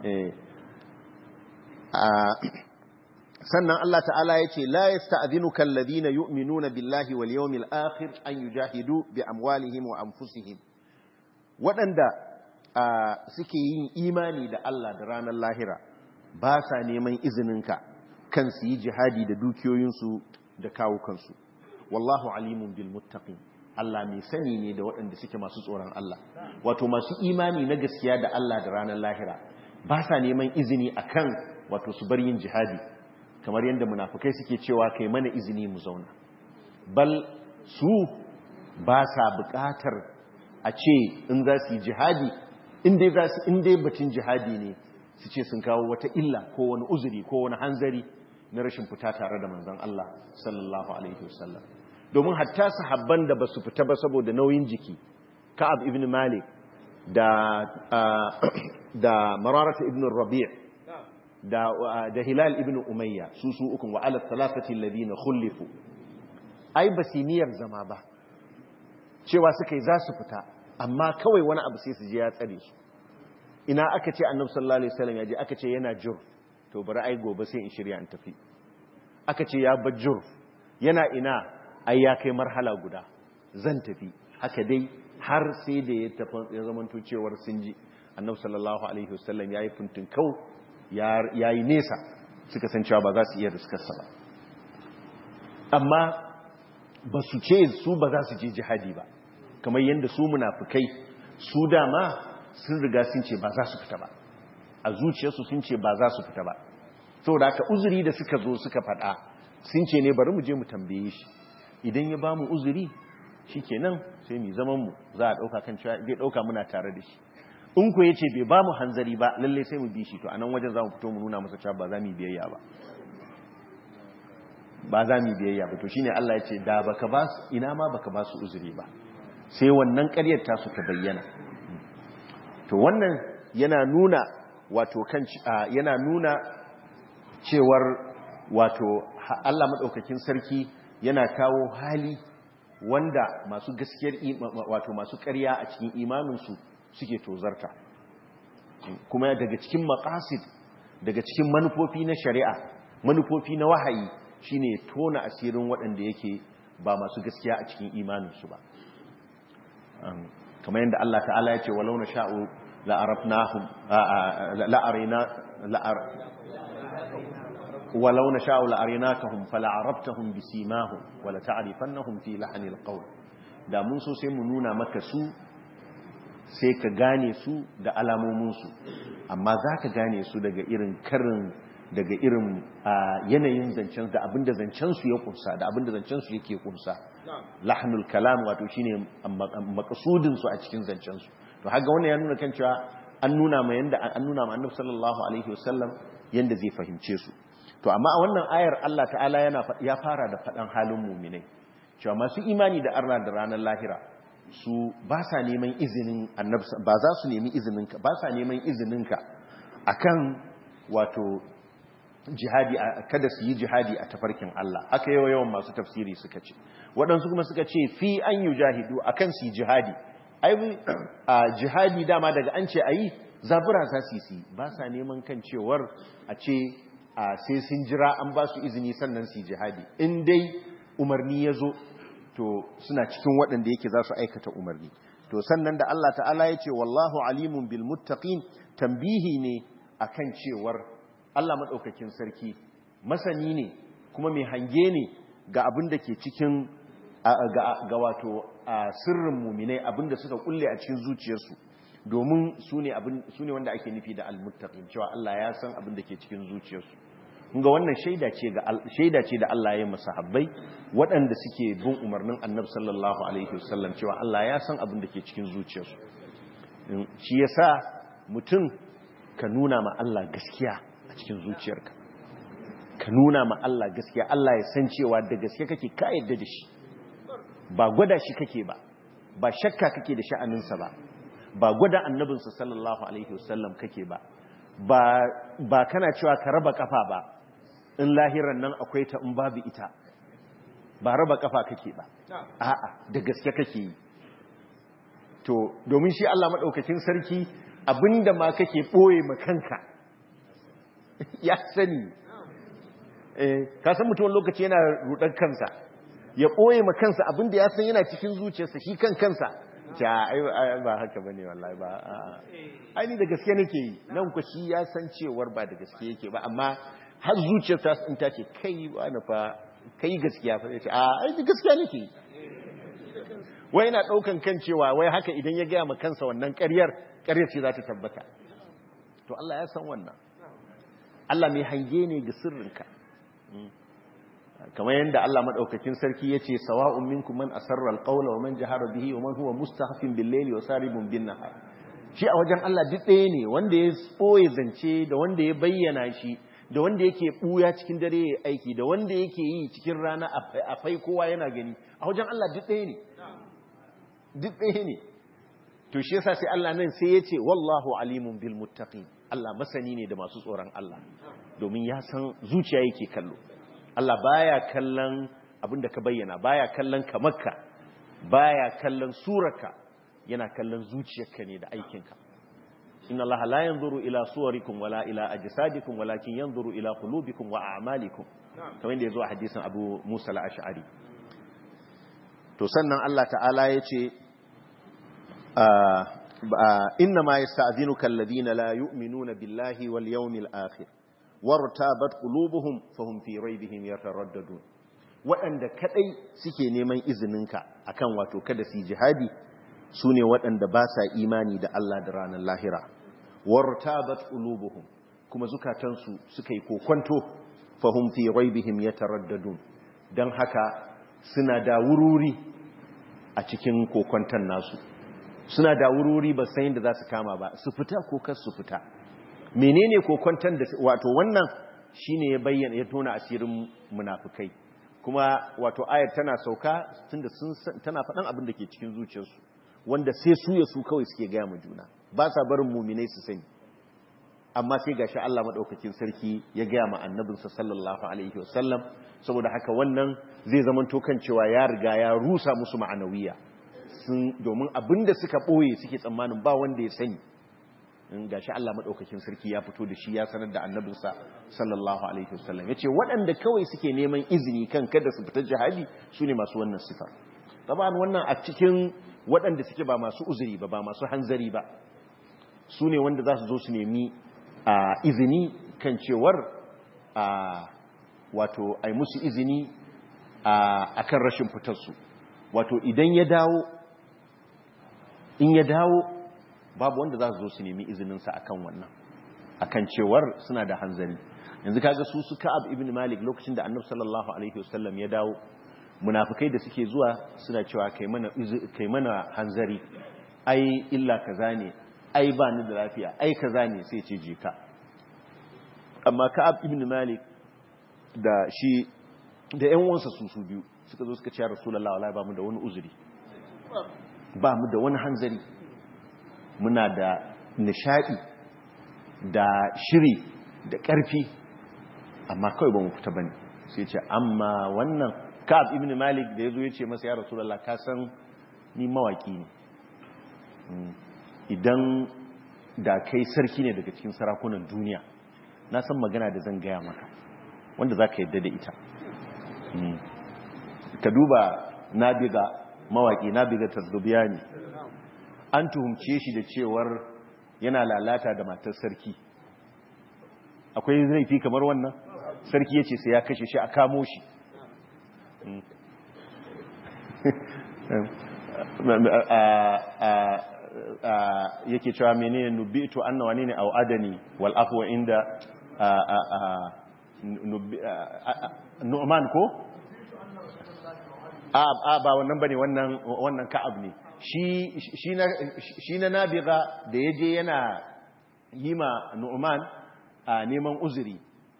sannan Allah ta'ala ya ce la yasta'dhinuka alladhina yu'minuna billahi wal yawmil akhir an yujahidu bi amwalihim wa anfusihim waɗanda suke yin imani da Allah da ranar lahira ba sa neman izininka kan su yi jihadi da dukiyoyinsu da kawukansu wallahu alimun bil muttaqin Allah mai sani ne da waɗanda suke masu tsoron Allah wato masu imani na gaskiya da Allah da ranar lahira ba sa neman izini akan wato su bar yin jihadi kamar yadda munafukai suke cewa kai mana izini mu zauna bal su ba sa buƙatar a ce in za su yi jihadi inda za su inda batun jihadi ne su ce sun kawo wata illa ko wani uzuri ko wani hanzari na rashin fita tare da manzon Allah sallallahu alaihi wasallam domin hatta sahabban da ba su fita ba saboda nauyin jiki ka'ab ibn malik da da mararata ibn rabi' da da hilal ibn umayya su su ukun wa ala thalathati alladhina khulifu ai basiniyar zama ba cewa suka yi za su fita amma kawai wani abu sai su je ya tsare su ina aka ce annabi sallallahu alaihi wasallam ya je aka ce yana jurf to bari ai gobe sai in shirya in tafi aka ce ya bar jurf yana ina ai ya kai marhala guda zan tafi haka dai har sai da ya tafi ya zamanto cewar sun ji annabi sallallahu alaihi wasallam yayi funtin kau yayi nesa suka san cewa ba za su iya riskarsa ba amma ba su ce su ba za su je jihadi ba kamar yadda su munafukai su dama sun riga sun ce ba za su fita ba a zuciyarsu sun ce ba za su fita ba saboda haka uzuri da suka zo suka faɗa sun ce ne bari mu je mu tambaye shi idan ya ba mu uzuri shi kenan sai mu zaman mu za a ɗauka kan cewa zai ɗauka muna tare da shi in ku ya ce bai ba mu hanzari ba lalle sai mu bi shi to a nan wajen za mu fito mu nuna masa cewa ba za mu biyayya ba ba za mu biyayya ba to shine Allah ya ce da baka ba su ina ma baka ba su uzuri ba sai wannan ƙaryar ta su ta bayyana to wannan yana nuna wato kan yana nuna cewar wato Allah madaukakin sarki yana kawo hali wanda masu gaskiyar wato masu ƙarya a cikin imaninsu suke tozarta kuma daga cikin maqasid daga cikin manufofi na shari'a manufofi na wahayi shine tona asirin waɗanda yake ba masu gaskiya a cikin imaninsu ba kamar yadda Allah ta'ala ya ce walau na sha'u la'arafnahum la'arina la'ar walau na sha'u la'arinakahum fala'arabtahum bisimahum wala ta'rifannahum fi lahanil qawl da mun so sai mu nuna maka su sai ka gane su da alamominsu amma za ka gane su daga irin karin daga irin yanayin zancen da abinda zancensu ya kunsa da abinda zancensu yake kunsa lahnul kalam wato shine makasudinsu a cikin zancensu to haka wannan ya nuna kan cewa an nuna ma yanda an nuna ma annabi sallallahu alaihi wasallam yanda zai fahimce su to amma a wannan ayar Allah ta'ala yana ya fara da fadan halin mu'minai cewa masu imani da Allah da ranar lahira su ba sa neman izinin annabi ba za su nemi izininka ba sa neman izininka akan wato jihadi kada su yi jihadi a tafarkin Allah aka yawa yawan masu tafsiri suka ce waɗansu kuma suka ce fi an yi jahidu akan su yi jihadi ai jihadi dama daga an ce ayi zabura za su yi ba sa neman kan cewar a ce sai sun jira an ba su izini sannan su yi jihadi in dai umarni ya zo to suna cikin waɗanda yake za su aikata umarni to sannan da Allah ta'ala ya ce wallahu alimun bil muttaqin tambihi ne akan cewar Allah madaukakin sarki masani ne kuma mai hange ne ga abin da ke cikin ga wato sirrin muminai abin da suka kulle a cikin zuciyarsu domin su ne wanda ake nufi da almuttaqin cewa Allah ya san abin da ke cikin zuciyarsu ga wannan shaida ce ga shaida ce da Allah ya yi masahabbai waɗanda suke bin umarnin Annabi sallallahu alaihi wasallam cewa Allah ya san abin da ke cikin zuciyarsu shi yasa mutum ka nuna ma Allah gaskiya a cikin zuciyarka ka nuna ma Allah gaskiya Allah ya san cewa da gaske kake ka yadda da shi ba gwada shi kake ba ba shakka kake da sha'aninsa ba ba gwada annabinsa sallallahu alaihi wasallam kake ba ba kana cewa ka raba kafa ba in lahiran nan akwai ta in babu ita ba raba kafa kake ba a'a da gaske kake yi to domin shi Allah madaukakin sarki abinda ma kake boye ma kanka ya sani eh ka san mutum lokaci yana rudar kansa ya boye ma kansa abinda ya san yana cikin zuciyarsa shi kan kansa ja ai ba haka bane wallahi ba ai ni da gaske nake yi nan ku shi ya san cewar ba da gaske yake ba amma har zuciyarsa in ta ce kai wani fa kai gaskiya fa ce a ai da gaskiya nake yi wai yana daukan kan cewa wai haka idan ya gaya ma kansa wannan ƙaryar ƙaryar ce za ta tabbata to Allah ya san wannan Allah mai hange ne ga sirrinka kamar yadda Allah madaukakin sarki yace sawa'un minkum man asarra alqawla wa man jahara bihi wa man huwa mustahfin bil-layli wa saribun bin-nahar shi a wajen Allah duk ɗaya ne wanda ya boye zance da wanda ya bayyana shi da wanda yake buya cikin dare ya aiki da wanda yake yi cikin rana a fai kowa yana gani a wajen Allah duk ɗaya ne duk ɗaya ne to shi yasa sai Allah nan sai ya ce wallahu alimun bil muttaqin Allah masani ne da masu tsoron Allah domin ya san zuciya yake kallo Allah baya kallon abinda ka bayyana baya kallon kamarka baya kallon surarka yana kallon zuciyarka ne da aikinka inna allaha la yanzuru ila suwarikum wala ila ajsadikum walakin yanzuru ila qulubikum wa a'malikum kamar yadda yazo a hadisin Abu Musa al-Ash'ari to sannan Allah ta'ala yace inna ma yasta'dhinuka alladhina la yu'minuna billahi wal yawmil akhir wartabat qulubuhum fahum fi raybihim yataraddadun waɗanda kadai suke neman izininka akan wato kada su jihadi sune waɗanda ba sa imani da Allah da ranar lahira wartabat qulubuhum kuma zukatansu suka yi kokonto fahum fi raybihim yataraddadun dan haka suna da wururi a cikin kokonton nasu suna da wururi ba san yadda za su kama ba su fita ko kar su fita menene kokonton da wato wannan shine ya bayyana ya tona asirin munafikai kuma wato ayar tana sauka tunda sun tana faɗan abin da ke cikin zuciyarsu wanda sai su ya su kawai suke gaya ma juna ba sa barin muminai su sani amma sai gashi Allah madaukakin sarki ya gaya ma annabinsa sallallahu alaihi wasallam saboda haka wannan zai zamanto kan cewa ya riga ya rusa musu ma'anawiya sun domin abinda suka boye suke tsammanin ba wanda ya sani in gashi Allah madaukakin sarki ya fito da shi ya sanar da annabinsa sallallahu alaihi wasallam yace waɗanda kawai suke neman izini kan kada su fita jihadi sune masu wannan sifar taban wannan a cikin waɗanda suke ba masu uzuri ba ba masu hanzari ba sune wanda za su zo su nemi a izini kan cewar a wato ai musu izini a kan rashin fitarsu wato idan ya dawo in ya dawo babu wanda za su zo su nemi izininsa akan wannan akan cewar suna da hanzari yanzu kaga su su ka'ab ibn malik lokacin da annabi sallallahu alaihi wasallam ya dawo munafikai da suke zuwa suna cewa kai mana kai mana hanzari ai illa kaza ne ai ba ni da lafiya ai kaza ne sai ce je ka amma ka'ab ibn malik da shi da ƴan uwansa su su biyu suka zo suka ce ya rasulullahi wallahi ba mu da wani uzuri ba mu da wani hanzari muna da nishadi da shiri da ƙarfi amma kawai ba mu fita bane sai ce amma wannan ka'ab ibn malik da yazo yace masa ya rasulullahi ka san ni mawaki ne idan da kai sarki ne daga cikin sarakunan duniya na san magana da zan gaya maka wanda za ka yadda da ita ka duba nabiga mawaƙi nabiga tasdubiyani an tuhumce shi da cewar yana lalata da matar sarki akwai zaifi kamar wannan sarki ya ce sai ya kashe shi a kamo shi yake cewa menene nubitu anna wani ne au adani wal afwa inda nu'man ko a ba wannan bane wannan wannan ka'ab ne shi shi na shi na nabiga da yaje yana yima nu'man neman uzuri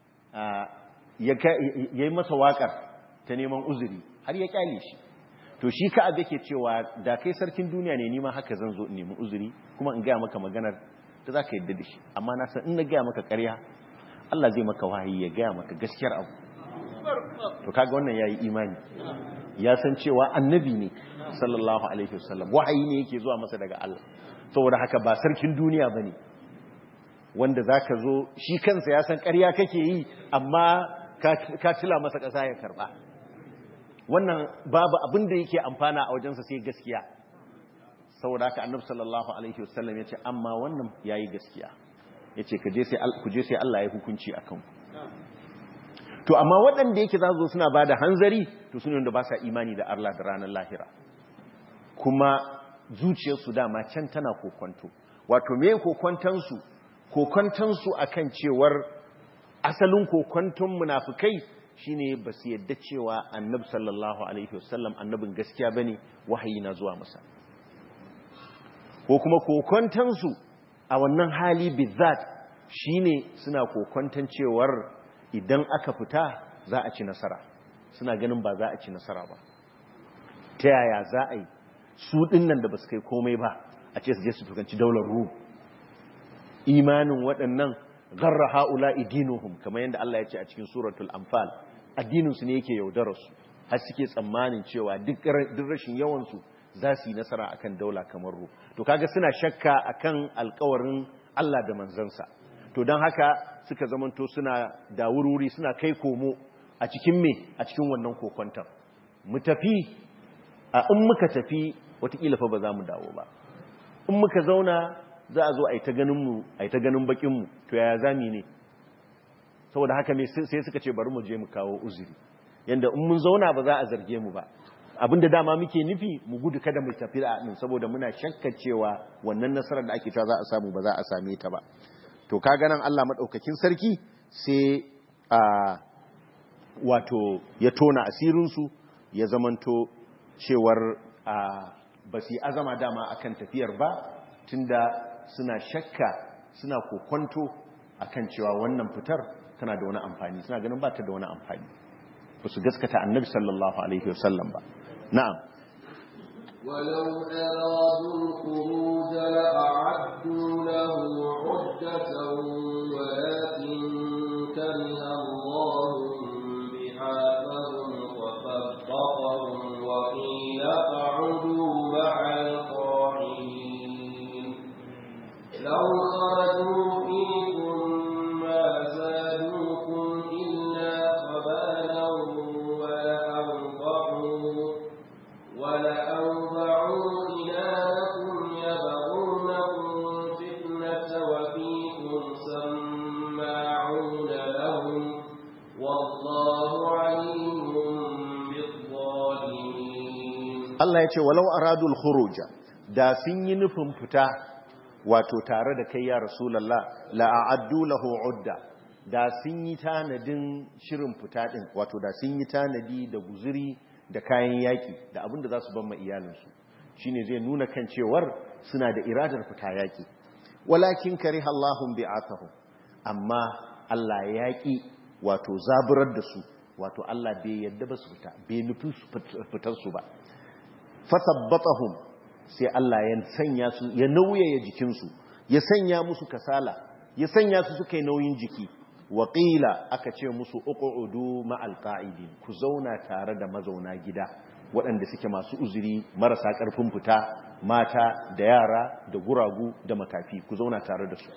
yayi masa wakar ta neman uzuri har ya kyale shi to shi ka'ab yake cewa da kai sarkin duniya ne nima haka zan zo in nemi uzuri kuma in gaya maka maganar da za ka yadda da shi amma na san in na gaya maka karya Allah zai maka wahayi ya gaya maka gaskiyar abu to kaga wannan yayi imani ya san cewa annabi ne sallallahu alaihi wasallam wahayi ne yake zuwa masa daga Allah saboda haka ba sarkin duniya bane wanda zaka zo shi kansa ya san karya kake yi amma ka tila masa ƙasa ya karba wannan babu abin da yake amfana a wajensa sai gaskiya saboda haka annabi sallallahu alaihi wasallam yace amma wannan yayi gaskiya yace kaje sai ku je sai Allah ya hukunci akan ku to amma waɗanda yake za su suna bada hanzari to sune wanda ba sa imani da Allah da ranar lahira kuma zuciyarsu dama can tana kokonto wato me kokonton su kokonton su akan cewar asalin kokonton munafikai shine ba su yadda cewa annab sallallahu alaihi wasallam annabin gaskiya bane wahayi na zuwa masa ko kuma kokontansu a wannan hali bizat shine suna kokontan cewar idan aka fita za a ci nasara suna ganin ba za a ci nasara ba ta yaya za a yi su dinnan da ba su kai komai ba a ce su je su tukanci daular rum imanin waɗannan garra ha'ula idinuhum kamar yadda Allah ya ce a cikin suratul anfal addininsu ne yake yaudararsu har suke tsammanin cewa duk rashin yawansu za su yi nasara akan daula kamar ru to kaga suna shakka akan alkawarin Allah da manzansa to don haka suka zamanto suna da wuri suna kai komo a cikin me a cikin wannan kokwantar mu tafi a in muka tafi watakila fa ba za mu dawo ba in muka zauna za a zo a yi ta ganinmu a yi ta ganin bakinmu to yaya zami ne saboda haka ne sai suka ce bari mu je mu kawo uzuri yanda in mun zauna ba za a zarge mu ba abinda dama muke nufi mu gudu kada mu tafi da din saboda muna shakkar cewa wannan nasarar da ake cewa za a samu ba za a same ta ba to kaga nan Allah madaukakin sarki sai a wato ya tona asirin su ya zamanto cewar ba su yi azama dama akan tafiyar ba tunda suna shakka suna kokonto akan cewa wannan fitar tana da wani amfani suna ganin ba ta da wani amfani ba su gaskata annabi sallallahu alaihi wasallam ba na'am ولو أرادوا الخروج لأعدوا له عدة ولكن كره الله بعاثهم وثبطهم وقيل اقعدوا مع القاعدين لو خرجوا فيكم ما زادوكم إلا خبالا ولأوضعوا ولأوضعوا خلالكم يبغونكم فتنة وفيكم سماعون لهم والله عليم بالظالمين Allah ya ce walau aradul khuruja da sun yi nufin fita wato tare da kai ya rasulullah la a'addu lahu udda da sun yi tanadin shirin fita din wato da sun yi tanadi da guzuri da kayan yaki da abin da za su ban ma iyalinsu shine zai nuna kan cewar suna da iradar fita yaki walakin kariha Allahum bi'athahum amma Allah yaki wato zaburar da su wato Allah bai yadda ba su fita bai nufi fitar su ba fasabbatahum sai Allah ya sanya su ya nauyaya jikinsu ya sanya musu kasala ya sanya su suka yi nauyin jiki waƙila aka ce musu uqudu ma'al qa'idin ku zauna tare da mazauna gida waɗanda suke masu uzuri marasa ƙarfin fita mata da yara da guragu da makafi ku zauna tare da su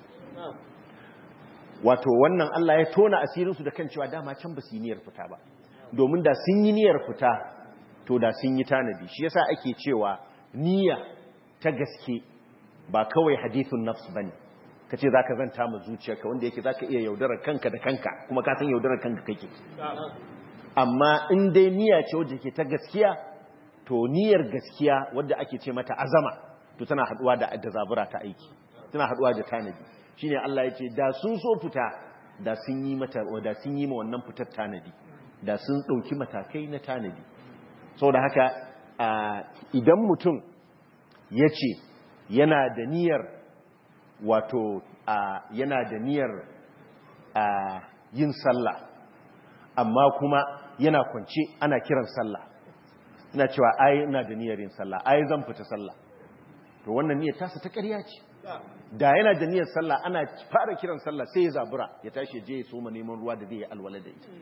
wato wannan Allah ya tona asirinsu da kan cewa dama can ba su yi niyyar fita ba domin da sun yi niyyar fita to da sun yi tanadi shi yasa ake cewa niyya ta gaske ba kawai hadithun nafs bane kace zaka zanta ma zuciyarka wanda yake zaka iya yaudarar kanka da kanka kuma ka san yaudarar kanka kake amma in dai niyya ce wadda ke ta gaskiya to niyyar gaskiya wadda ake ce mata azama to tana haduwa da da zabura ta aiki tana haduwa da tanadi shine Allah ya ce da sun so fita da sun yi mata da sun yi ma wannan fitar tanadi da sun dauki matakai na tanadi saboda haka idan mutum ya ce yana da niyyar wato yana da niyyar yin sallah amma kuma yana kwance ana kiran sallah ina cewa ai ina da niyyar yin sallah ai zan fita sallah to wannan niyyar tasa ta ƙarya ce da yana da niyyar sallah ana fara kiran sallah sai ya zabura ya tashi je ya soma neman ruwa da zai yi alwala da ita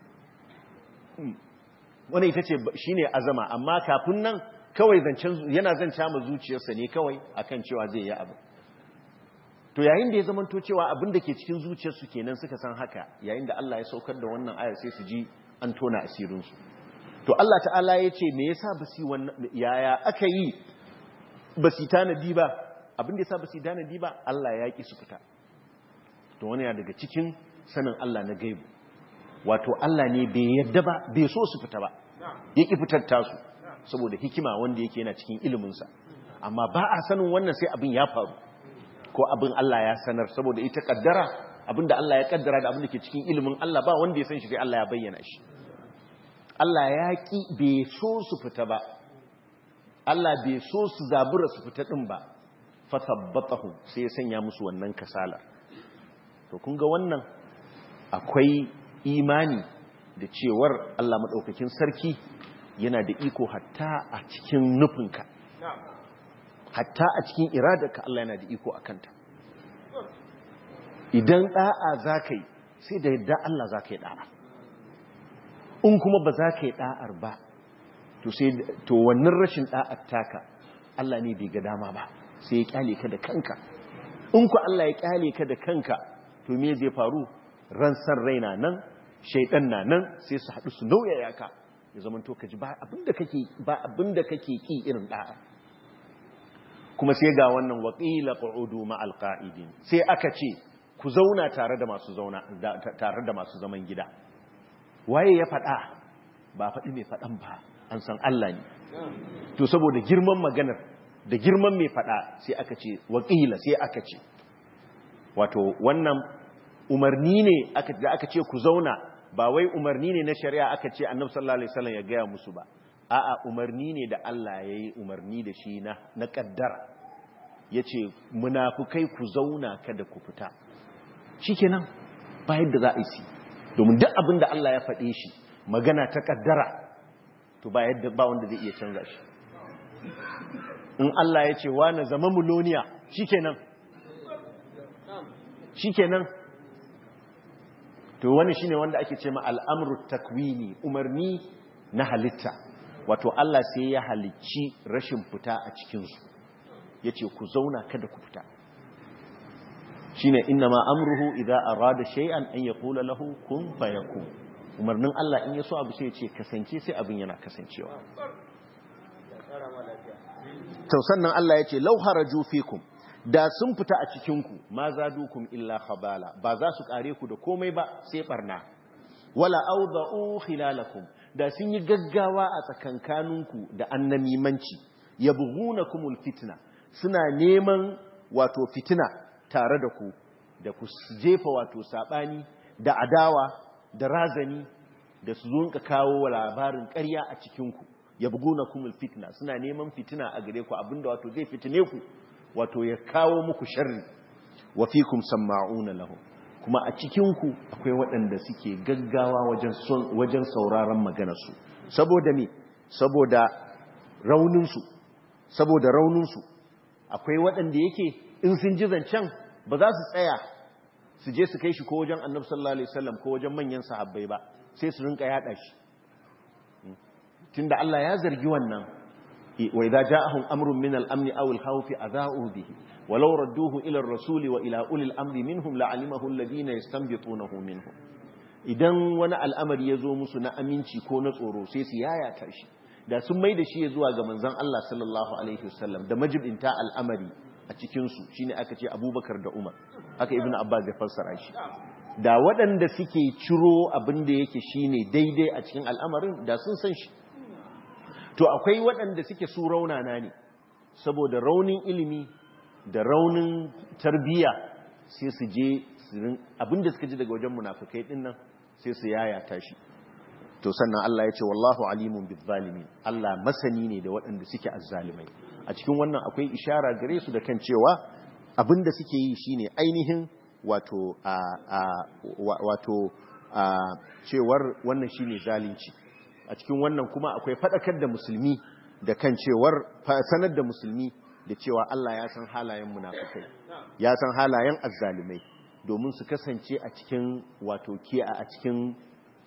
wani ita ce shi ne azama amma kafin nan kawai yana zanca ma zuciyarsa ne kawai akan cewa zai yi abu to yayin da ya zama to cewa abin da ke cikin zuciyarsu kenan suka san haka yayin da Allah ya saukar da wannan ayar sai su ji an tona asirinsu to Allah ta'ala ya ce me yasa ba su wannan yaya aka yi ba su tanadi ba abin da yasa ba su tanadi ba Allah ya ki su fita to wani ya daga cikin sanin Allah na gaibu wato Allah ne bai yadda ba bai so su fita ba ya ki fitar tasu saboda hikima wanda yake yana cikin iliminsa amma ba a sanin wannan sai abin ya faru ko abin Allah ya sanar saboda ita kaddara abin da Allah ya kaddara da abin da ke cikin ilimin Allah ba wanda ya san shi sai Allah ya bayyana shi Allah ya ki bai so su fita ba Allah bai so su zabura su fita din ba fa tabbatahu sai ya sanya musu wannan kasalar to kun ga wannan akwai imani da cewar Allah maɗaukakin sarki yana da iko hatta a cikin nufinka hatta a cikin iradarka Allah yana da iko a kanta idan ɗa'a za ka yi sai da yadda Allah za ka yi ɗa'a in kuma ba za ka yi ɗa'ar ba to wannan rashin ɗa'ar taka Allah ne bai ga dama ba sai ya kyale ka da kanka in ku Allah ya kyale ka da kanka to me zai faru ran san raina nan shaidan na nan sai su haɗu su nauyaya ka ya zama to ka ji ba abinda kake ba abinda kake ki irin da'a kuma sai ga wannan waqila qu'udu ma'al qa'idin sai aka ce ku zauna tare da masu zauna tare da masu zaman gida waye ya faɗa ba faɗi mai faɗan ba an san Allah ne to saboda girman maganar da girman mai faɗa sai aka ce waqila sai aka ce wato wannan umarni ne da aka ce ku zauna ba wai umarni ne na shari'a aka ce annabi sallallahu alaihi wasallam ya gaya musu ba a'a umarni ne da Allah ya yi umarni da shi na na kaddara yace munafukai ku zauna kada ku fita shikenan ba yadda za a yi domin duk abin da Allah ya faɗe shi magana ta kaddara to ba yadda ba wanda zai iya canza shi in Allah ya ce wa na zama muloniya shikenan shikenan to wani shine wanda ake ce ma al'amru takwini umarni na halitta wato Allah sai ya halicci rashin fita a cikinsu ya ce ku zauna kada ku fita shine inna ma amruhu idza arada shay'an an yaqula lahu kun fayakun umarnin Allah in yaso abu sai ya ce kasance sai abin yana kasancewa to sannan Allah ya ce law haraju fikum da sun fita a cikinku ma zadukum illa khabala ba za su kare ku da komai ba sai barna wala awda'u khilalakum da sun yi gaggawa a tsakankaninku da annamimanci yabghunakumul fitna suna neman wato fitina tare da ku da ku jefa wato sabani da adawa da razani da su zonka kawo labarin ƙarya a cikinku yabghunakumul fitna suna neman fitina a gare ku abinda wato zai fitine ku wato ya kawo muku sharri wa fikum sama'una lahu kuma a cikinku akwai waɗanda suke gaggawa wajen wajen sauraron maganarsu saboda me saboda rauninsu saboda rauninsu akwai waɗanda yake in sun ji zancen ba za su tsaya su je su kai shi ko wajen annabi sallallahu alaihi wasallam ko wajen manyan sahabbai ba sai su rinka yada shi tunda Allah ya zargi wannan وإذا جاءهم أمر من الأمن أو الخوف أذاؤوا به ولو ردوه إلى الرسول وإلى أولي الأمر منهم لعلمه الذين يستنبطونه منهم idan wani al'amari ya zo musu na aminci ko na tsoro sai su yayata shi da sun mai da shi ya zuwa ga manzan Allah sallallahu Alaihi wasallam da majibinta al'amari a cikinsu shi ne aka ce abubakar da umar haka ibn abbas ya fassara shi da waɗanda suke ciro abin da yake shi ne daidai a cikin al'amarin da sun san shi to akwai waɗanda suke su raunana ne saboda raunin ilimi da raunin tarbiyya sai su je abinda suka ji daga wajen munafukai din nan sai su yayata shi to sannan Allah ya ce wallahu alimun bizzalimin Allah masani ne da waɗanda suke azzalimai a cikin wannan akwai ishara gare su da kan cewa abinda suke yi shine ainihin wato a wato a cewar wannan shine zalunci a cikin wannan kuma akwai fadakar da musulmi da kan cewar sanar da musulmi da cewa Allah ya san halayen munafikai ya san halayen azzalumai domin su kasance a cikin wato kiya a cikin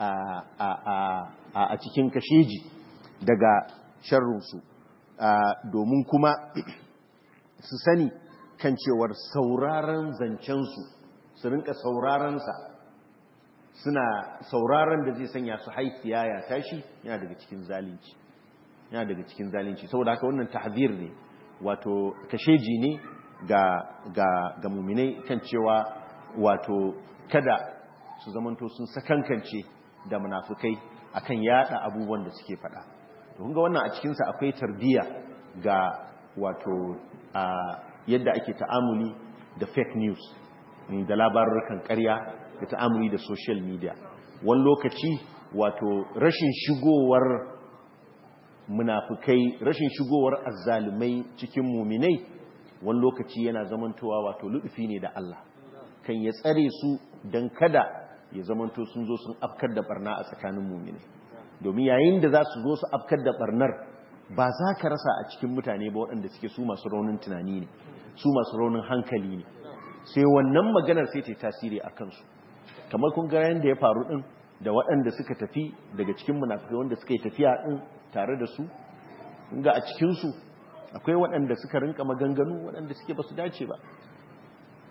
a cikin kasheji daga sharrunsu domin kuma su sani kan cewar sauraron zancensu su rinka saurarensa suna sauraron da zai sanya su haifiya ya tashi yana daga cikin zalunci yana daga cikin zalunci saboda haka wannan tahzir ne wato kasheji ne ga ga ga muminai kan cewa wato kada su zamanto sun sakankance da munafukai akan yada abubuwan da suke fada to kun ga wannan a cikin sa akwai tarbiya ga wato a yadda ake ta'amuli da fake news da labarukan ƙarya da ta'amuli da social media wani lokaci wato rashin shigowar munafukai rashin shigowar azzalumai cikin muminai wani lokaci yana zamantowa wato luɗufi ne da Allah kan ya tsare su don kada ya zamanto sun zo sun afkar da barna a tsakanin muminai domin yayin da za su zo su afkar da barnar ba za ka rasa a cikin mutane ba waɗanda suke su masu raunin tunani ne su masu raunin hankali ne sai wannan maganar sai ta tasiri a kansu kamar kun ga yanda ya faru din da waɗanda suka tafi daga cikin munafikai wanda suka yi tafiya din tare da su ga a cikin su akwai waɗanda suka rinka maganganu waɗanda suke ba su dace ba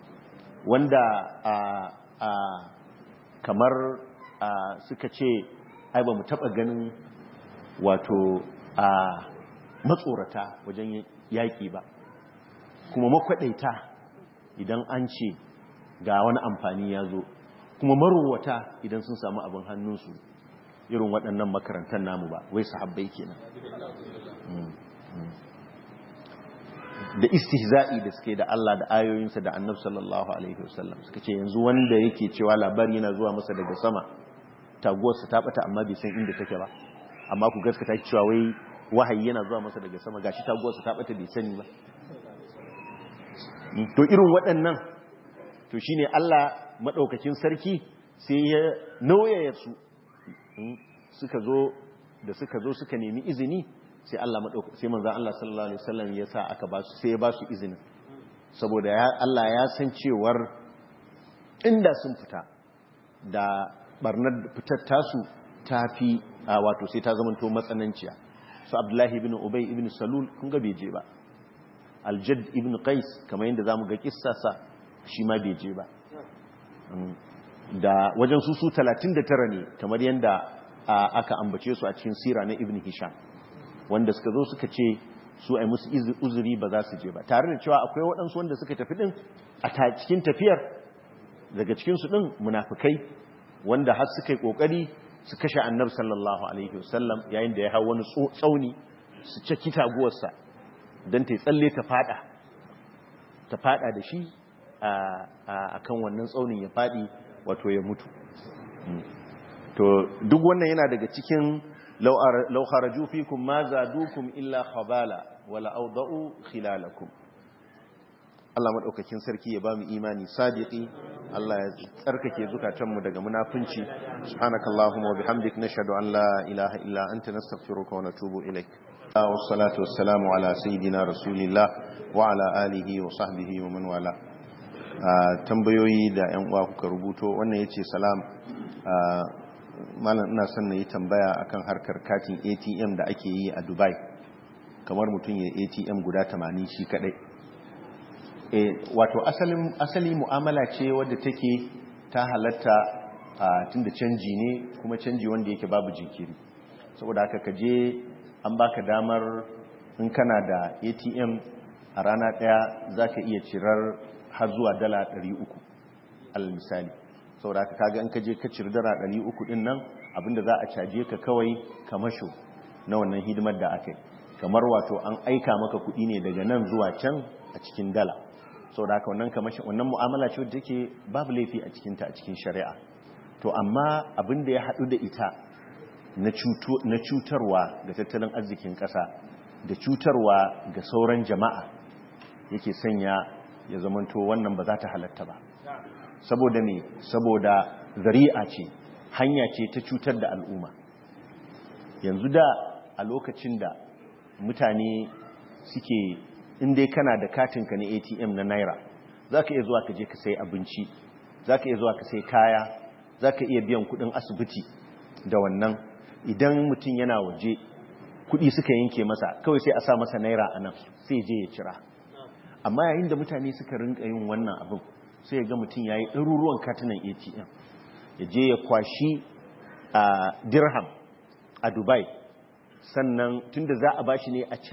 wanda a a kamar a suka ce ai ba mu taba ganin wato a matsorata wajen yaƙi ba kuma makwaɗaita idan an ce ga wani amfani ya zo kuma marowata idan sun samu abin hannunsu irin waɗannan makarantar namu ba wai sahabbai kenan da istihza'i da suke da Allah da ayoyinsa da annabi sallallahu alaihi wasallam suka ce yanzu wanda yake cewa labari yana zuwa masa daga sama taguwarsa ta bata amma bai san inda take ba amma ku gaskata cewa wai wahayi yana zuwa masa daga sama gashi taguwarsa ta bata bai sani ba to irin waɗannan to shine Allah madaukakin sarki sai ya nauyaya su suka zo da suka zo suka nemi izini sai Allah madauka sai manzon Allah sallallahu alaihi wasallam ya sa aka ba su sai ya ba su izinin saboda Allah ya san cewar inda sun fita da barnar fitar tasu tafi wato sai ta zamanto matsananciya su Abdullahi ibn Ubay ibn Salul kun ga bai je ba Al-Jadd ibn Qais kamar yadda zamu ga kissarsa shi ma bai je ba da wajen su su 39 ne kamar yadda aka ambace su a cikin sira na Ibn Hisham wanda suka zo suka ce su ai musu uzuri ba za su je ba tare da cewa akwai waɗansu wanda suka tafi ɗin a cikin tafiyar daga cikinsu ɗin munafukai wanda har suka yi ƙoƙari su kashe annabi sallallahu alaihi wasallam yayin da ya hau wani tsauni su caki taguwarsa don ta yi tsalle ta fada ta fada da shi a kan wannan tsaunin ya fadi wato ya mutu to duk wannan yana daga cikin لو خرجوا فيكم ما زادوكم إلا خبالا ولا أوضعوا خلالكم Allah madaukakin sarki ya bamu imani sadiqi Allah ya tsarkake zukatanmu daga munafunci subhanakallahumma wa bihamdik nashhadu an la ilaha illa anta nastaghfiruka wa natubu ilaik wassalatu wassalamu ala sayidina rasulillah wa ala alihi wa sahbihi wa man wala tambayoyi da yan uwa kuka rubuto wannan yace salam malam ina son na yi tambaya akan harkar katin atm da ake yi a dubai kamar mutum ya atm guda 80 shi kadai e, wato asalin asali mu'amala ce wadda take ta halatta tun da canji ne kuma canji wanda yake babu jinkiri saboda haka ka je an baka damar in kana da atm a rana daya za ka iya cirar har zuwa dala 300 al misali saboda ka kaga in ka je ka ciri dara 300 din nan abinda za a caje ka kawai kamasho na wannan hidimar da aka yi kamar wato an aika maka kuɗi ne daga nan zuwa can a cikin dala saboda haka wannan kamashin wannan mu'amala ce wadda take babu laifi a cikinta a cikin shari'a to amma abin da ya haɗu da ita na cutarwa ga tattalin arzikin ƙasa da cutarwa ga sauran jama'a yake sanya ya zamanto wannan ba za ta halatta ba saboda ne saboda zari'a ce hanya ce ta cutar da al'umma yanzu da a lokacin da mutane suke inda kana da katinka na atm na naira za ka iya zuwa ka je ka sai abinci za ka iya zuwa ka sai kaya za ka iya biyan kudin asibiti da wannan idan mutum yana waje kudi suka yanke masa kawai sai a sa masa naira a nan sai je ya cira amma yayin da mutane suka rinka yin wannan abin sai ga mutum ya yi ɗaruruwan katunan atm ya je ya kwashi a dirham a dubai sannan tunda za a bashi ne a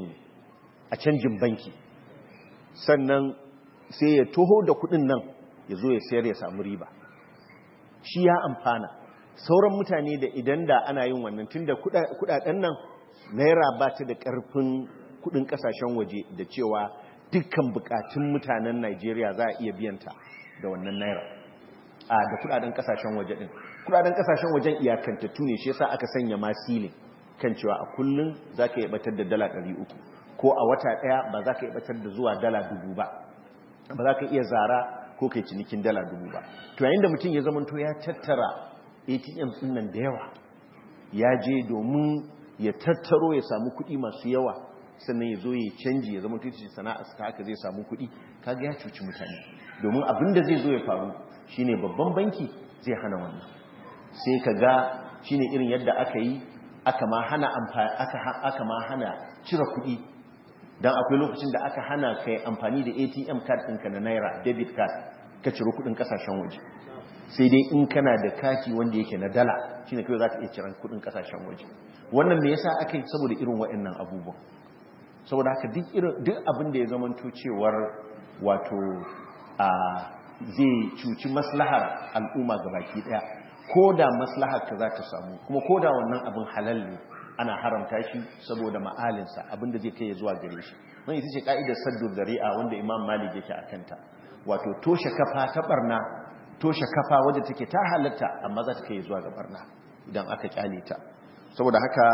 canjin banki sannan sai ya toho da kudin nan ya zo ya sayar ya samu riba shi ya amfana sauran mutane da idan da ana yin wannan tunda kudaden nan naira ba ta da karfin kudin kasashen waje da cewa dukkan bukatun mutanen Najeriya za a iya biyanta da wannan naira a da kudaden kasashen waje din kudaden kasashen wajen iyakantattu ne shi yasa aka sanya masilin kan cewa a kullun zaka yi batar da dala 300 ko a wata daya ba zaka yi batar da zuwa dala 1000 ba ba za ka iya zara ko kai cinikin dala 1000 ba to yayin da mutum ya zamanto ya tattara ATM din nan da yawa ya je domin ya tattaro ya samu kuɗi masu yawa sannan ya zo ya canji ya zama tuci sana'ar ta haka zai samu kuɗi kaga ya cuci mutane domin abin da zai zo ya faru shine babban banki zai hana wannan sai ka ga shine irin yadda aka yi aka ma hana aka ma hana cire kuɗi don akwai lokacin da aka hana kai amfani da atm card ɗinka na naira debit card ka ciro kudin kasashen waje sai dai in kana da kati wanda yake na dala shine kai za ka iya ciran kudin kasashen waje wannan me yasa aka yi saboda irin waɗannan abubuwan saboda haka duk irin duk abin da ya zama cewar wato a zai cuci maslahar al'umma gabaki daya ko da maslahar ka za ta samu kuma ko da wannan abin halal ne ana haramta shi saboda ma'alinsa abinda zai kai zuwa gare shi wani ita ce ka'idar saddu zari'a wanda imam malik yake a kanta wato toshe kafa ta barna toshe kafa wadda take ta halatta amma za ta kai zuwa ga barna idan aka kyale ta saboda haka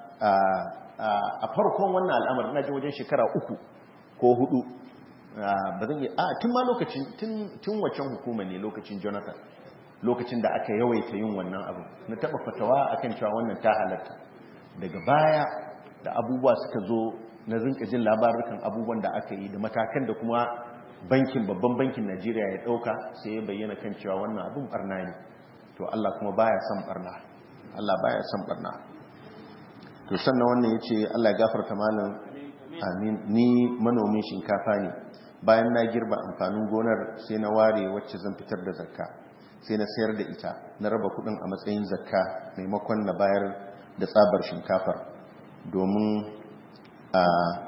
a farkon wannan al'amari na ji wajen shekara uku ko hudu ba zan yi a tun ma lokacin tun waccan hukuma ne lokacin jonathan lokacin da aka yawaita yin wannan abu na taba fatawa akan cewa wannan ta halatta daga baya da abubuwa suka zo na rinka jin labarukan abubuwan da aka yi da matakan da kuma bankin babban bankin najeriya ya dauka sai ya bayyana kan cewa wannan abin barna ne to allah kuma baya son barna allah baya son barna to sannan wannan ya ce allah ya gafarta malam amin ni manomin shinkafa ne bayan na girba amfanin gonar sai na ware wacce zan fitar da zakka sai na sayar da ita na raba kudin a matsayin zakka maimakon na bayar da tsabar shinkafar domin a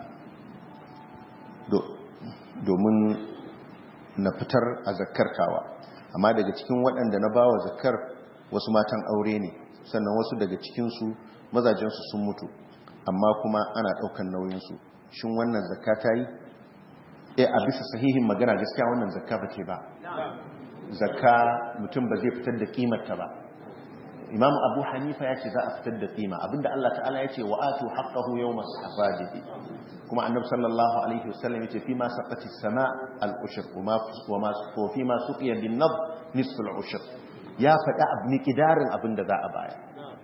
domin na fitar a zakkar kawa amma daga cikin waɗanda na bawa zakkar wasu matan aure ne sannan wasu daga cikinsu mazajensu sun mutu amma kuma ana ɗaukan nauyinsu shin wannan zakka ta yi e a bisa sahihin magana gaskiya wannan zakka ba ce ba zakka mutum ba zai fitar da kimarta ba imam abu hanifa ya ce za a fitar da kima abinda allah ta'ala ya ce wa atu haqqahu yawma safadihi kuma annab sallallahu alaihi wasallam ya ce fi ma saqati sama al-ushr wa ma wa fi ma suqiya bin nab nisfu al-ushr ya faɗa abni kidarin abinda za a bayar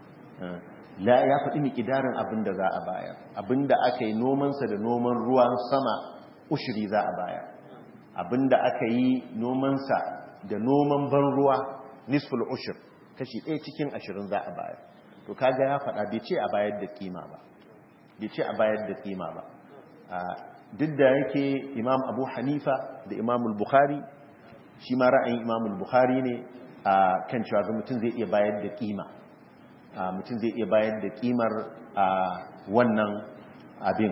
la ya faɗi miƙidarin abin da za a bayar abin da aka yi nomansa da noman ruwan sama ushiri za a bayar abin da aka yi nomansa da noman ban ruwa nisful ushir kashi ɗaya cikin ashirin za a bayar to kaga ya faɗa bai ce a bayar da kima ba bai ce a bayar da kima ba duk da yake imam abu hanifa da imam bukhari shi ma ra'ayin imam bukhari ne a kan cewa mutum zai iya bayar da kima mutum zai iya bayar da kimar wannan abin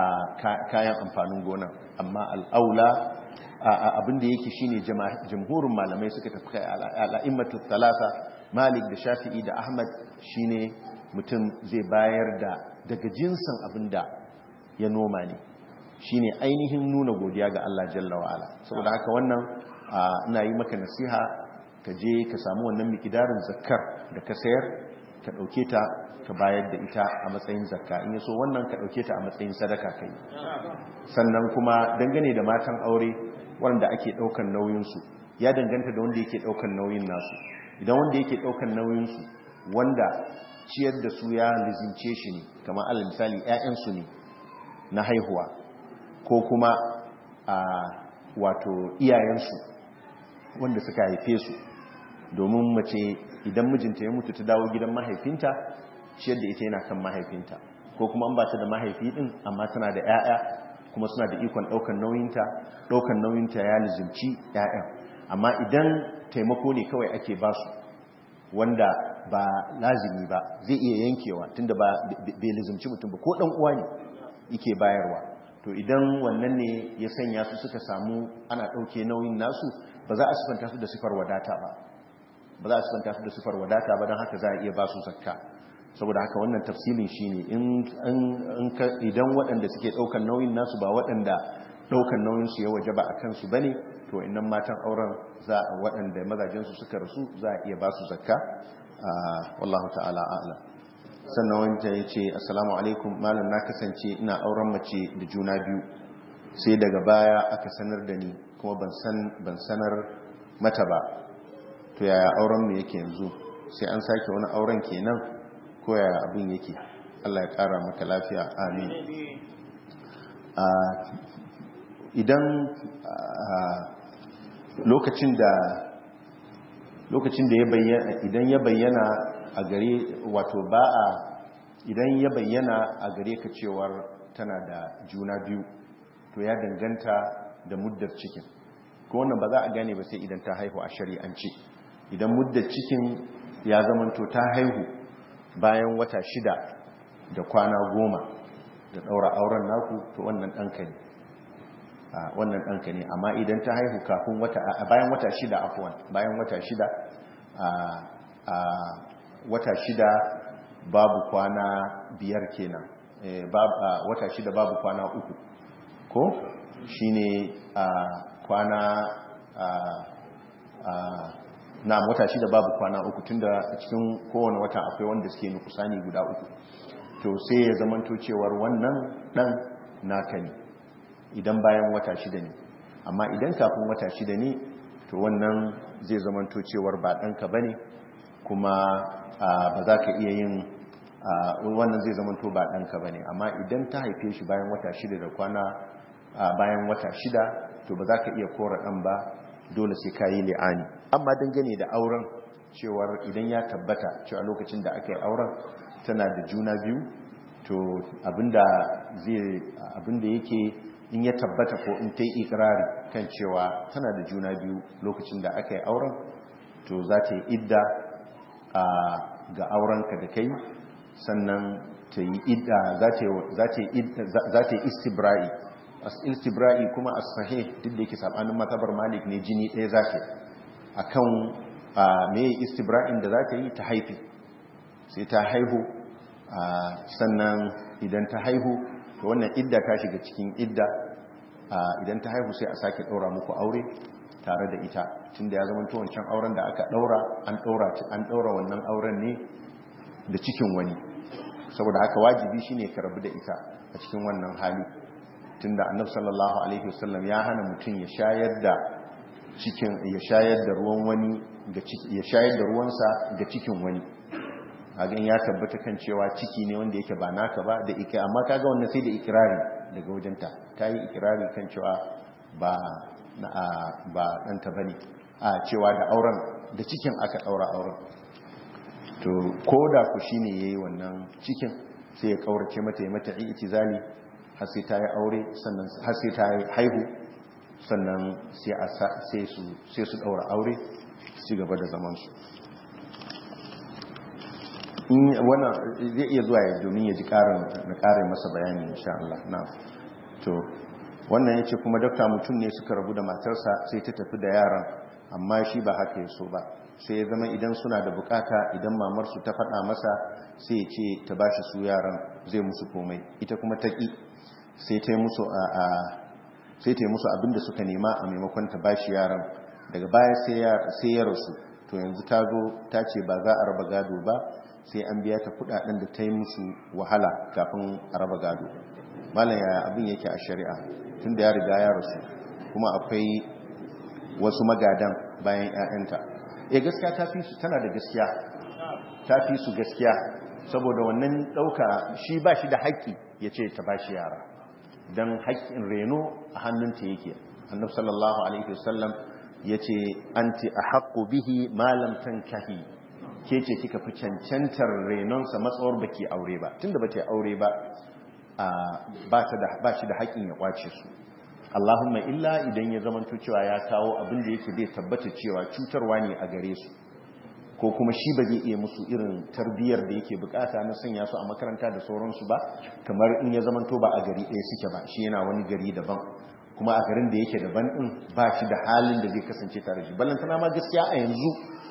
kayan amfanin gona amma al'aula abinda yake shine jamhurin malamai suka tafi al'a'immatu talata malik da shafi'i da ahmad shine mutum zai bayar da daga jinsin abinda ya noma ne shine ainihin nuna godiya ga Allah jalla wa'ala saboda haka wannan ina yi maka nasiha ka je ka samu wannan mikidarin zakkar da ka sayar ka ɗauke ta ka bayar da ita a matsayin zakka in yaso wannan ka ɗauke ta a matsayin sadaka kai sannan kuma dangane da matan aure wanda ake ɗaukan nauyinsu ya danganta da wanda yake ɗaukan nauyin nasu idan wanda yake ɗaukan nauyinsu wanda ciyar da su ya lizince shi ne kamar alal misali 'ya'yansu ne na haihuwa ko kuma a wato iyayensu wanda suka haife su domin mace idan mijinta ya mutu ta dawo gidan mahaifinta ciyar da ita yana kan mahaifinta ko kuma an ba ta da mahaifi din amma tana da 'ya'ya kuma suna da ikon ɗaukan nauyinta ɗaukan nauyinta ya lizimci 'ya'yan amma idan taimako ne kawai ake ba su wanda ba lazimi ba zai iya yankewa tunda ba bai lizimci mutum ba ko ɗan uwa ne yake bayarwa to idan wannan ne ya sanya su suka samu ana ɗauke nauyin nasu ba za a sifanta su da sifar wadata ba ba za a sifanta su da sifar wadata ba don haka za a iya ba su zakka saboda haka wannan tafsilin shi ne idan waɗanda suke ɗaukan nauyin nasu ba waɗanda ɗaukan nauyinsu ya waje ba a kansu ba ne to innan matan auren za a waɗanda mazajensu suka rasu za a iya ba su zakka wallahu ta'ala a'lam sannan wanda ya ce assalamu alaikum malam na kasance ina auren mace da juna biyu sai daga baya aka sanar da ni kuma ban sanar mata ba to yaya auren mu yake yanzu sai an sake wani auren kenan ko yaya abin yake Allah ya kara maka lafiya amin idan lokacin da lokacin da ya bayyana idan ya bayyana a gare wato ba a idan ya bayyana a gare ka cewar tana da juna biyu to ya danganta da muddar cikin ko wannan ba za a gane ba sai idan ta haihu a shari'ance idan muddar cikin ya zamanto ta haihu bayan wata shida da kwana goma da ɗaura auren naku to wannan ɗanka ne wannan ɗanka ne amma idan ta haihu kafin wata a bayan wata shida afuwan bayan wata shida a wata shida babu kwana biyar kenan wata shida babu kwana uku ko shine a kwana na wata shida babu kwana uku tunda a cikin kowane wata akwai wanda suke nukusani guda uku to sai ya zamanto cewar wannan dan naka ne idan bayan wata shida ne amma idan kafin wata shida ne to wannan zai zamanto cewar ba ɗanka ba ne kuma ba za ka iya yin wannan zai zamanto ba ɗanka ba ne amma idan ta haife shi bayan wata shida da kwana bayan wata shida to ba za ka iya kora ɗan ba dole sai ka yi li'ani amma dangane da auren cewar idan ya tabbata cewa lokacin da aka yi auren tana da juna biyu to abinda zai abinda yake in ya tabbata ko in ta yi ikirari kan cewa tana da juna biyu lokacin da aka yi auren to za ta yi idda ga aurenka da kai sannan ta yi idda za ta yi istibra'i istibra'i kuma a sahih duk da yake sabanin matabar malik ne jini ɗaya za ta a kan mai istibra'in da za ta yi ta haifi sai ta haihu sannan idan ta haihu to wannan idda ta shiga cikin idda idan ta haihu sai a sake ɗaura muku aure tare da ita tun da ya zama wancan auren da aka ɗaura an ɗaura wannan auren ne da cikin wani saboda haka wajibi shine ka rabu da ita a cikin wannan hali tun da annabi sallallahu alaihi wasallam ya hana mutum ya shayar da cikin ya shayar da ruwan wani ya shayar da ruwansa ga cikin wani hagan ya tabbata kan cewa ciki ne wanda yake ba naka ba da ike amma kaga wannan sai da ikirari daga wajenta ta yi ikirari kan cewa ba ba ɗanta ba ne a cewa da auren da cikin aka ɗaura auren to ko da ku shi ne ya yi wannan cikin sai ya ƙaurace mata ya mata itizali har sai ta yi aure sannan har sai ta haihu sannan sai su ɗaura aure su ci gaba da zamansu wannan zai iya zuwa ya domin ya ji na ƙarin masa bayani insha Allah na to wannan ya ce kuma dokta mutum ne suka rabu da matarsa sai ta tafi da yaran amma shi ba haka ya so ba sai ya zama idan suna da bukata idan mamarsu ta faɗa masa sai ya ce ta bashi su yaran zai musu komai ita kuma ta ƙi sai ta yi musu a sai ta yi musu abinda suka nema a maimakon ta bashi yaran daga baya sai ya rasu to yanzu ta zo ta ce ba za a raba gado ba sai an biya ta kudaden da ta yi musu wahala kafin a raba gado malam ya abin yake a shari'a tun da ya riga ya rasu kuma akwai wasu magadan bayan 'ya'yanta e gaskiya ta fi su tana da gaskiya ta fi su gaskiya saboda wannan ɗauka shi ba shi da haƙƙi ya ce ta ba shi yara don haƙƙin reno a hannunta yake annab sallallahu alaihi wasallam ya ce an ti a haƙƙo bihi malam tankahi ke ce kika fi cancantar renonsa matsawar baki aure ba tunda ba ta aure ba ba shi da haƙƙin ya kwace su Allahumma illa idan ya zamanto cewa ya kawo abin da yake zai tabbata cewa cutarwa ne a gare su ko kuma shi ba zai iya musu irin tarbiyyar da yake bukata na sanya su a makaranta da sauransu ba kamar in ya zamanto ba a gari ɗaya suke ba shi yana wani gari daban kuma a garin da yake daban ɗin ba shi da halin da zai kasance tare shi ballantana ma gaskiya a yanzu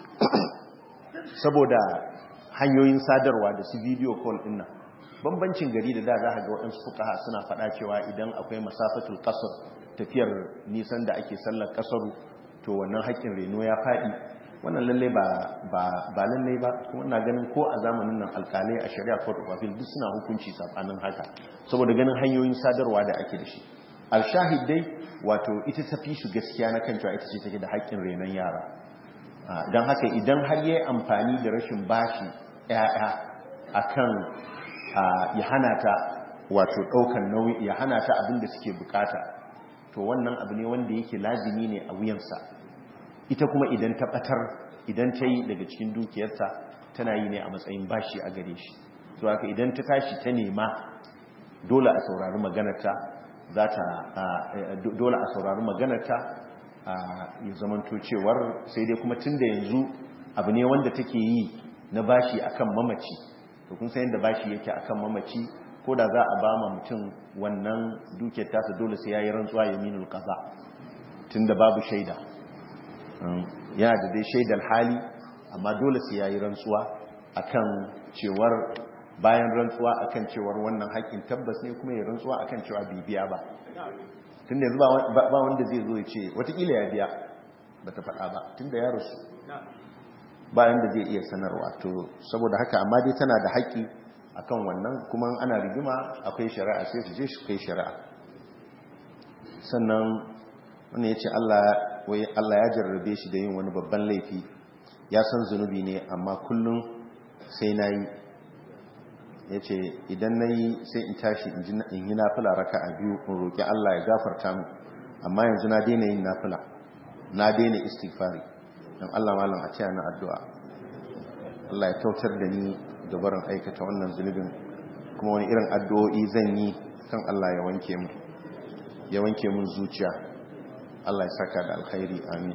saboda hanyoyin sadarwa da su video call ɗin nan bambancin gari da da za a ga waɗansu fukaha suna faɗa cewa idan akwai masafatul kasar tafiyar nisan da ake sallar kasaru to wannan haƙƙin reno ya faɗi wannan lalle ba lalle ba kuma na ganin ko a zamanin nan alƙalai a shari'a court of appeal duk suna hukunci sabanin haka saboda ganin hanyoyin sadarwa da ake da shi alshahid dai wato ita tafi su gaskiya na kan cewa ita ce take da haƙƙin renon yara don haka idan har yayi amfani da rashin bashi ƴaƴa akan ya hana ta wato ɗaukan nauyi ya hana ta abin da suke bukata to wannan abu ne wanda yake lazimi ne a wuyansa ita kuma idan ta batar idan ta yi daga cikin dukiyarta tana yi ne a matsayin bashi a gare shi to haka idan ta tashi ta nema dole a saurari maganarta za ta dole a saurari maganarta ya zamanto cewar sai dai kuma tun da yanzu abu ne wanda take yi na bashi akan mamaci to kun san yadda bashi yake akan mamaci ko da za a ba ma mutum wannan dukiyar tasa dole sai yayi rantsuwa yaminul qaza tunda babu shaida yana da dai shaidar hali amma dole sai yayi rantsuwa akan cewar bayan rantsuwa akan cewar wannan haƙƙin tabbas ne kuma ya rantsuwa akan cewa bibiya ba tunda yanzu ba wanda zai zo ya ce watakila ya biya bata faɗa ba tunda ya rasu bayan da zai iya sanarwa to saboda haka amma dai tana da haƙƙi akan wannan kuma ana rigima akwai shari'a sai su je su kai shari'a sannan wani ya ce Allah ya jarrabe shi da yin wani babban laifi ya san zunubi ne amma kullum sai na yi ya ce idan na yi sai in tashi in yi nafila raka a biyu in roƙi Allah ya gafarta mu amma yanzu na daina yin nafila na daina istighfari don Allah malam a ciya na addu'a Allah ya kautar da ni da barin aikata wannan zunubin kuma wani irin addu'o'i zan yi kan Allah ya wanke mu ya wanke mun zuciya Allah ya saka da alkhairi amin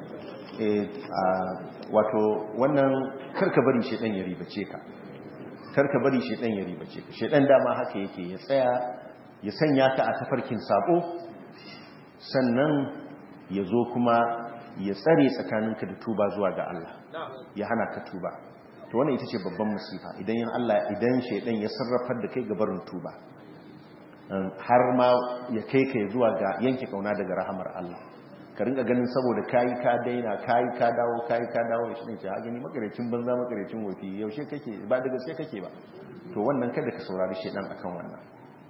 wato wannan karka bari shedan ya ribace ka karka bari shedan ya ribace ka shedan dama haka yake ya tsaya ya sanya ka a tafarkin sabo sannan ya zo kuma ya tsare tsakaninka da tuba zuwa ga Allah ya hana ka tuba to wannan ita ce babban musifa idan yin Allah idan shaidan ya sarrafar da kai ga barin tuba har ma ya kai kai zuwa ga yanke kauna daga rahamar Allah ka rinka ganin saboda kayi ka daina kayi ka dawo kayi ka dawo shi ne ce ha gani makarecin banza makarecin wofi yaushe kake ba da gaske kake ba to wannan kada ka saurari shaidan akan wannan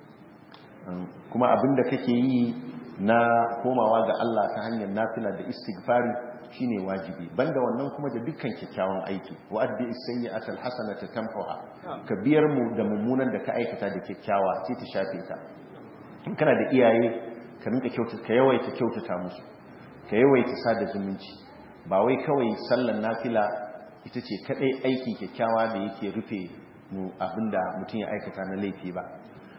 kuma abinda kake yi na komawa ga Allah ta hanyar nafila da istighfari shine wajibi banda wannan kuma da dukkan kyakkyawan aiki wa adbi as-sayyi'ata al-hasanata tamhuha ka biyar mu da mummunan da ka aikata da kyakkyawa sai ta shafe ta in kana da iyaye ka rinka kyautata ka yawaita kyautata musu ka yawaita sada zumunci ba wai kawai sallan nafila ita ce kadai aiki kyakkyawa da yake rufe mu abinda mutum ya aikata na laifi ba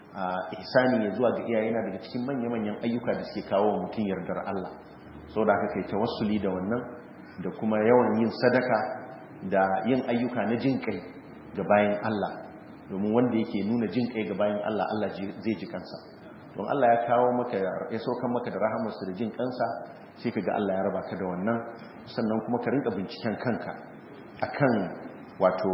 ihsani ya zuwa ga iyaye yana daga cikin manya-manyan ayyuka da suke kawo mutum yardar Allah sau da aka kai tawassuli da wannan da kuma yawan yin sadaka da yin ayyuka na jin kai ga bayan Allah domin wanda yake nuna jin kai ga bayan Allah Allah zai ji kansa don Allah ya kawo maka ya saukan maka da rahamarsa da jin kansa sai ka ga Allah ya raba ka da wannan sannan kuma ka rinka binciken kanka akan wato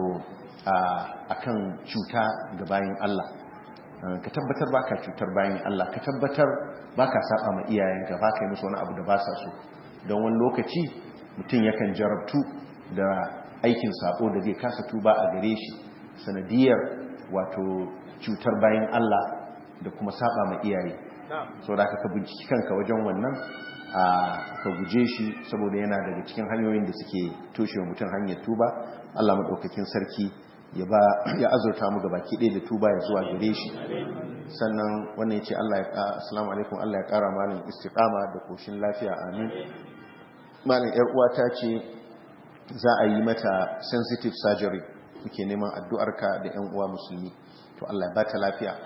akan cuta ga bayan Allah ka tabbatar ba ka cutar bayan Allah ka tabbatar ba ka saba ma iyayenka ba ka yi musu wani abu da ba sa so don wani lokaci mutum yakan jarabtu da aikin sabo da zai kasa tuba a gare shi sanadiyar wato cutar bayan Allah da kuma saba ma iyaye sau da ka binciki kanka wajen wannan a ka guje shi saboda yana daga cikin hanyoyin da suke toshe wa mutum hanyar tuba Allah maɗaukakin sarki ya ba ya azurta mu gabaki ɗaya da tuba ya zuwa gare shi sannan wannan yace Allah ya assalamu alaikum Allah ya ƙara malin istiqama da koshin lafiya amin malin yar uwa ta ce za a yi mata sensitive surgery muke neman addu'arka da yan uwa musulmi to Allah ya ba ta lafiya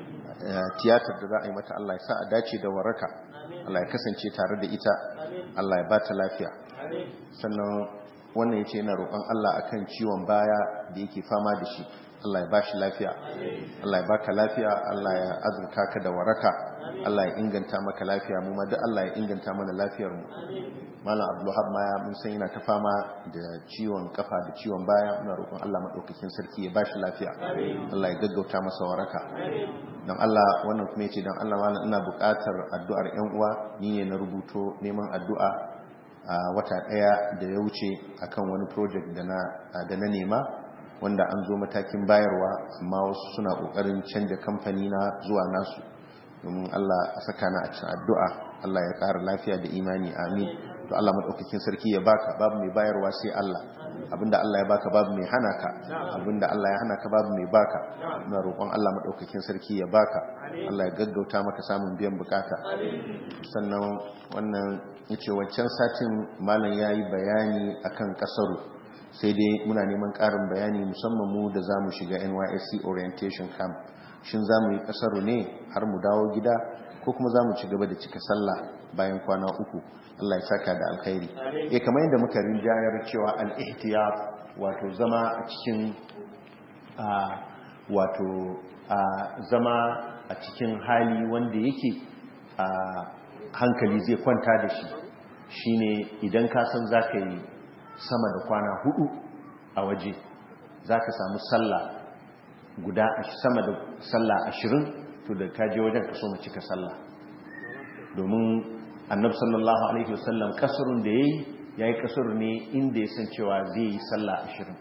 tiyatar da za a yi mata Allah ya sa a dace da waraka Allah ya kasance tare da ita Allah ya ba ta lafiya sannan wannan ya ce yana roƙon Allah akan ciwon baya da yake fama da shi Allah ya ba shi lafiya Allah ya baka lafiya Allah ya azurta ka da waraka Allah ya inganta maka lafiya mu ma duk Allah ya inganta mana lafiyar mu Malam Abdulwahab ma ya mun san yana ta fama da ciwon kafa da ciwon baya muna roƙon Allah madaukakin sarki ya ba shi lafiya Allah ya gaggauta masa waraka dan Allah wannan kuma yace dan Allah malam ina buƙatar addu'ar ƴan uwa ni ne na rubuto neman addu'a a wata ɗaya da ya wuce akan wani project da na nema wanda an zo matakin bayarwa amma wasu suna ƙoƙarin canja kamfani na zuwa nasu domin Allah a saka na a cikin addu'a Allah ya ƙara lafiya da imani amin to Allah maɗaukakin sarki ya baka babu mai bayarwa sai Allah abinda Allah ya baka babu mai hana ka abinda Allah ya hana ka babu mai baka ina roƙon Allah maɗaukakin sarki ya baka Allah ya gaggauta maka samun biyan bukata sannan wannan yace wancan satin malam yayi bayani akan kasaru sai dai muna neman ƙarin bayani musamman mu da zamu shiga NYSC orientation camp shin zamu yi kasaru ne har mu dawo gida ko kuma zamu ci gaba da cika sallah bayan kwana uku Allah ya saka da alkhairi eh kamar yadda muka rinjayar cewa al-ihtiyat wato zama a cikin wato zama a cikin hali wanda yake hankali zai kwanta da shi shine idan ka san zaka yi sama da kwana hudu a waje zaka samu sallah guda sama da sallah ashirin to da kaje wajen ka so mu cika sallah domin annabi sallallahu alaihi wasallam kasurun da yayi yayi kasur ne inda ya san cewa zai yi sallah ashirin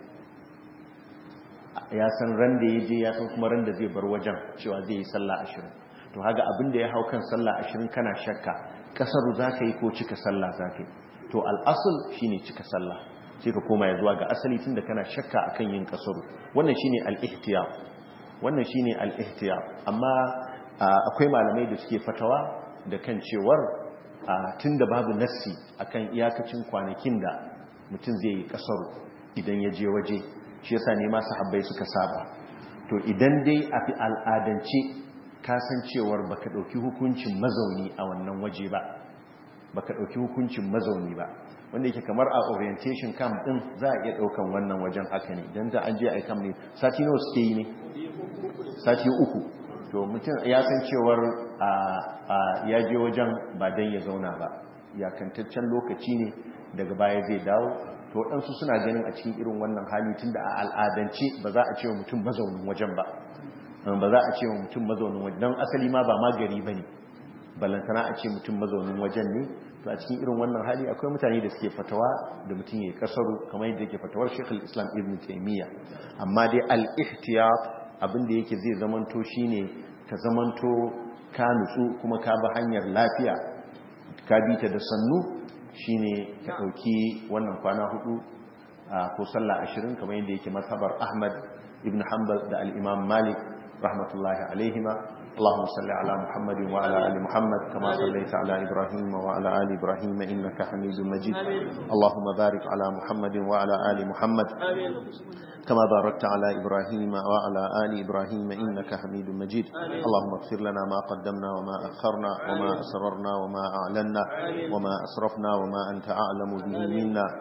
ya san ran da yaje ya san kuma ran da zai bar wajen cewa zai yi sallah ashirin to haga abin da ya hau kan sallah ashirin kana shakka kasaru zaka yi ko cika sallah zaka yi to al-asl shine cika sallah sai ka koma ya zuwa ga asali tunda kana shakka akan yin kasaru wannan shine al-ihtiyar wannan shine al-ihtiyar amma akwai malamai da suke fatawa da kan cewar tunda babu nassi akan iyakacin kwanakin da mutum zai yi kasaru idan ya je waje shi yasa ne masu habbai suka saba to idan dai a fi al'adance kasancewar baka dauki hukuncin mazauni a wannan waje ba baka dauki hukuncin mazauni ba wanda yake kamar a orientation camp din za a iya daukan wannan wajen haka ne dan da an je a camp ne sati nawa suke yi ne sati uku to mutum ya san cewar ya je wajen ba dan ya zauna ba yakantaccen lokaci ne daga baya zai dawo to waɗansu suna ganin a cikin irin wannan hali tun da a al'adance ba za a ce wa mutum mazaunin wajen ba ba za a ce wa mutum mazaunin wajen don asali ma ba magari ba ne balantana a ce mutum mazaunin wajen ne to a cikin irin wannan hali akwai mutane da suke fatawa da mutum ya kasaru kamar yadda yake fatawar shekul islam ibn taimiyya amma dai al-ihtiyat abin da yake zai zamanto shine ka zamanto ka nutsu kuma ka bi hanyar lafiya ka bi ta da sannu shine ka ɗauki wannan kwana hudu ko sallah ashirin kamar yadda yake mazhabar ahmad ibn hanbal da al-imam malik rahmatullahi alaihima اللهم صل على محمد وعلى ال محمد كما صليت على ابراهيم وعلى ال ابراهيم انك حميد مجيد اللهم بارك على محمد وعلى ال محمد كما باركت على ابراهيم وعلى ال ابراهيم انك حميد مجيد اللهم اغفر لنا ما قدمنا وما اخرنا وما اسررنا وما اعلنا وما اسرفنا وما انت اعلم به منا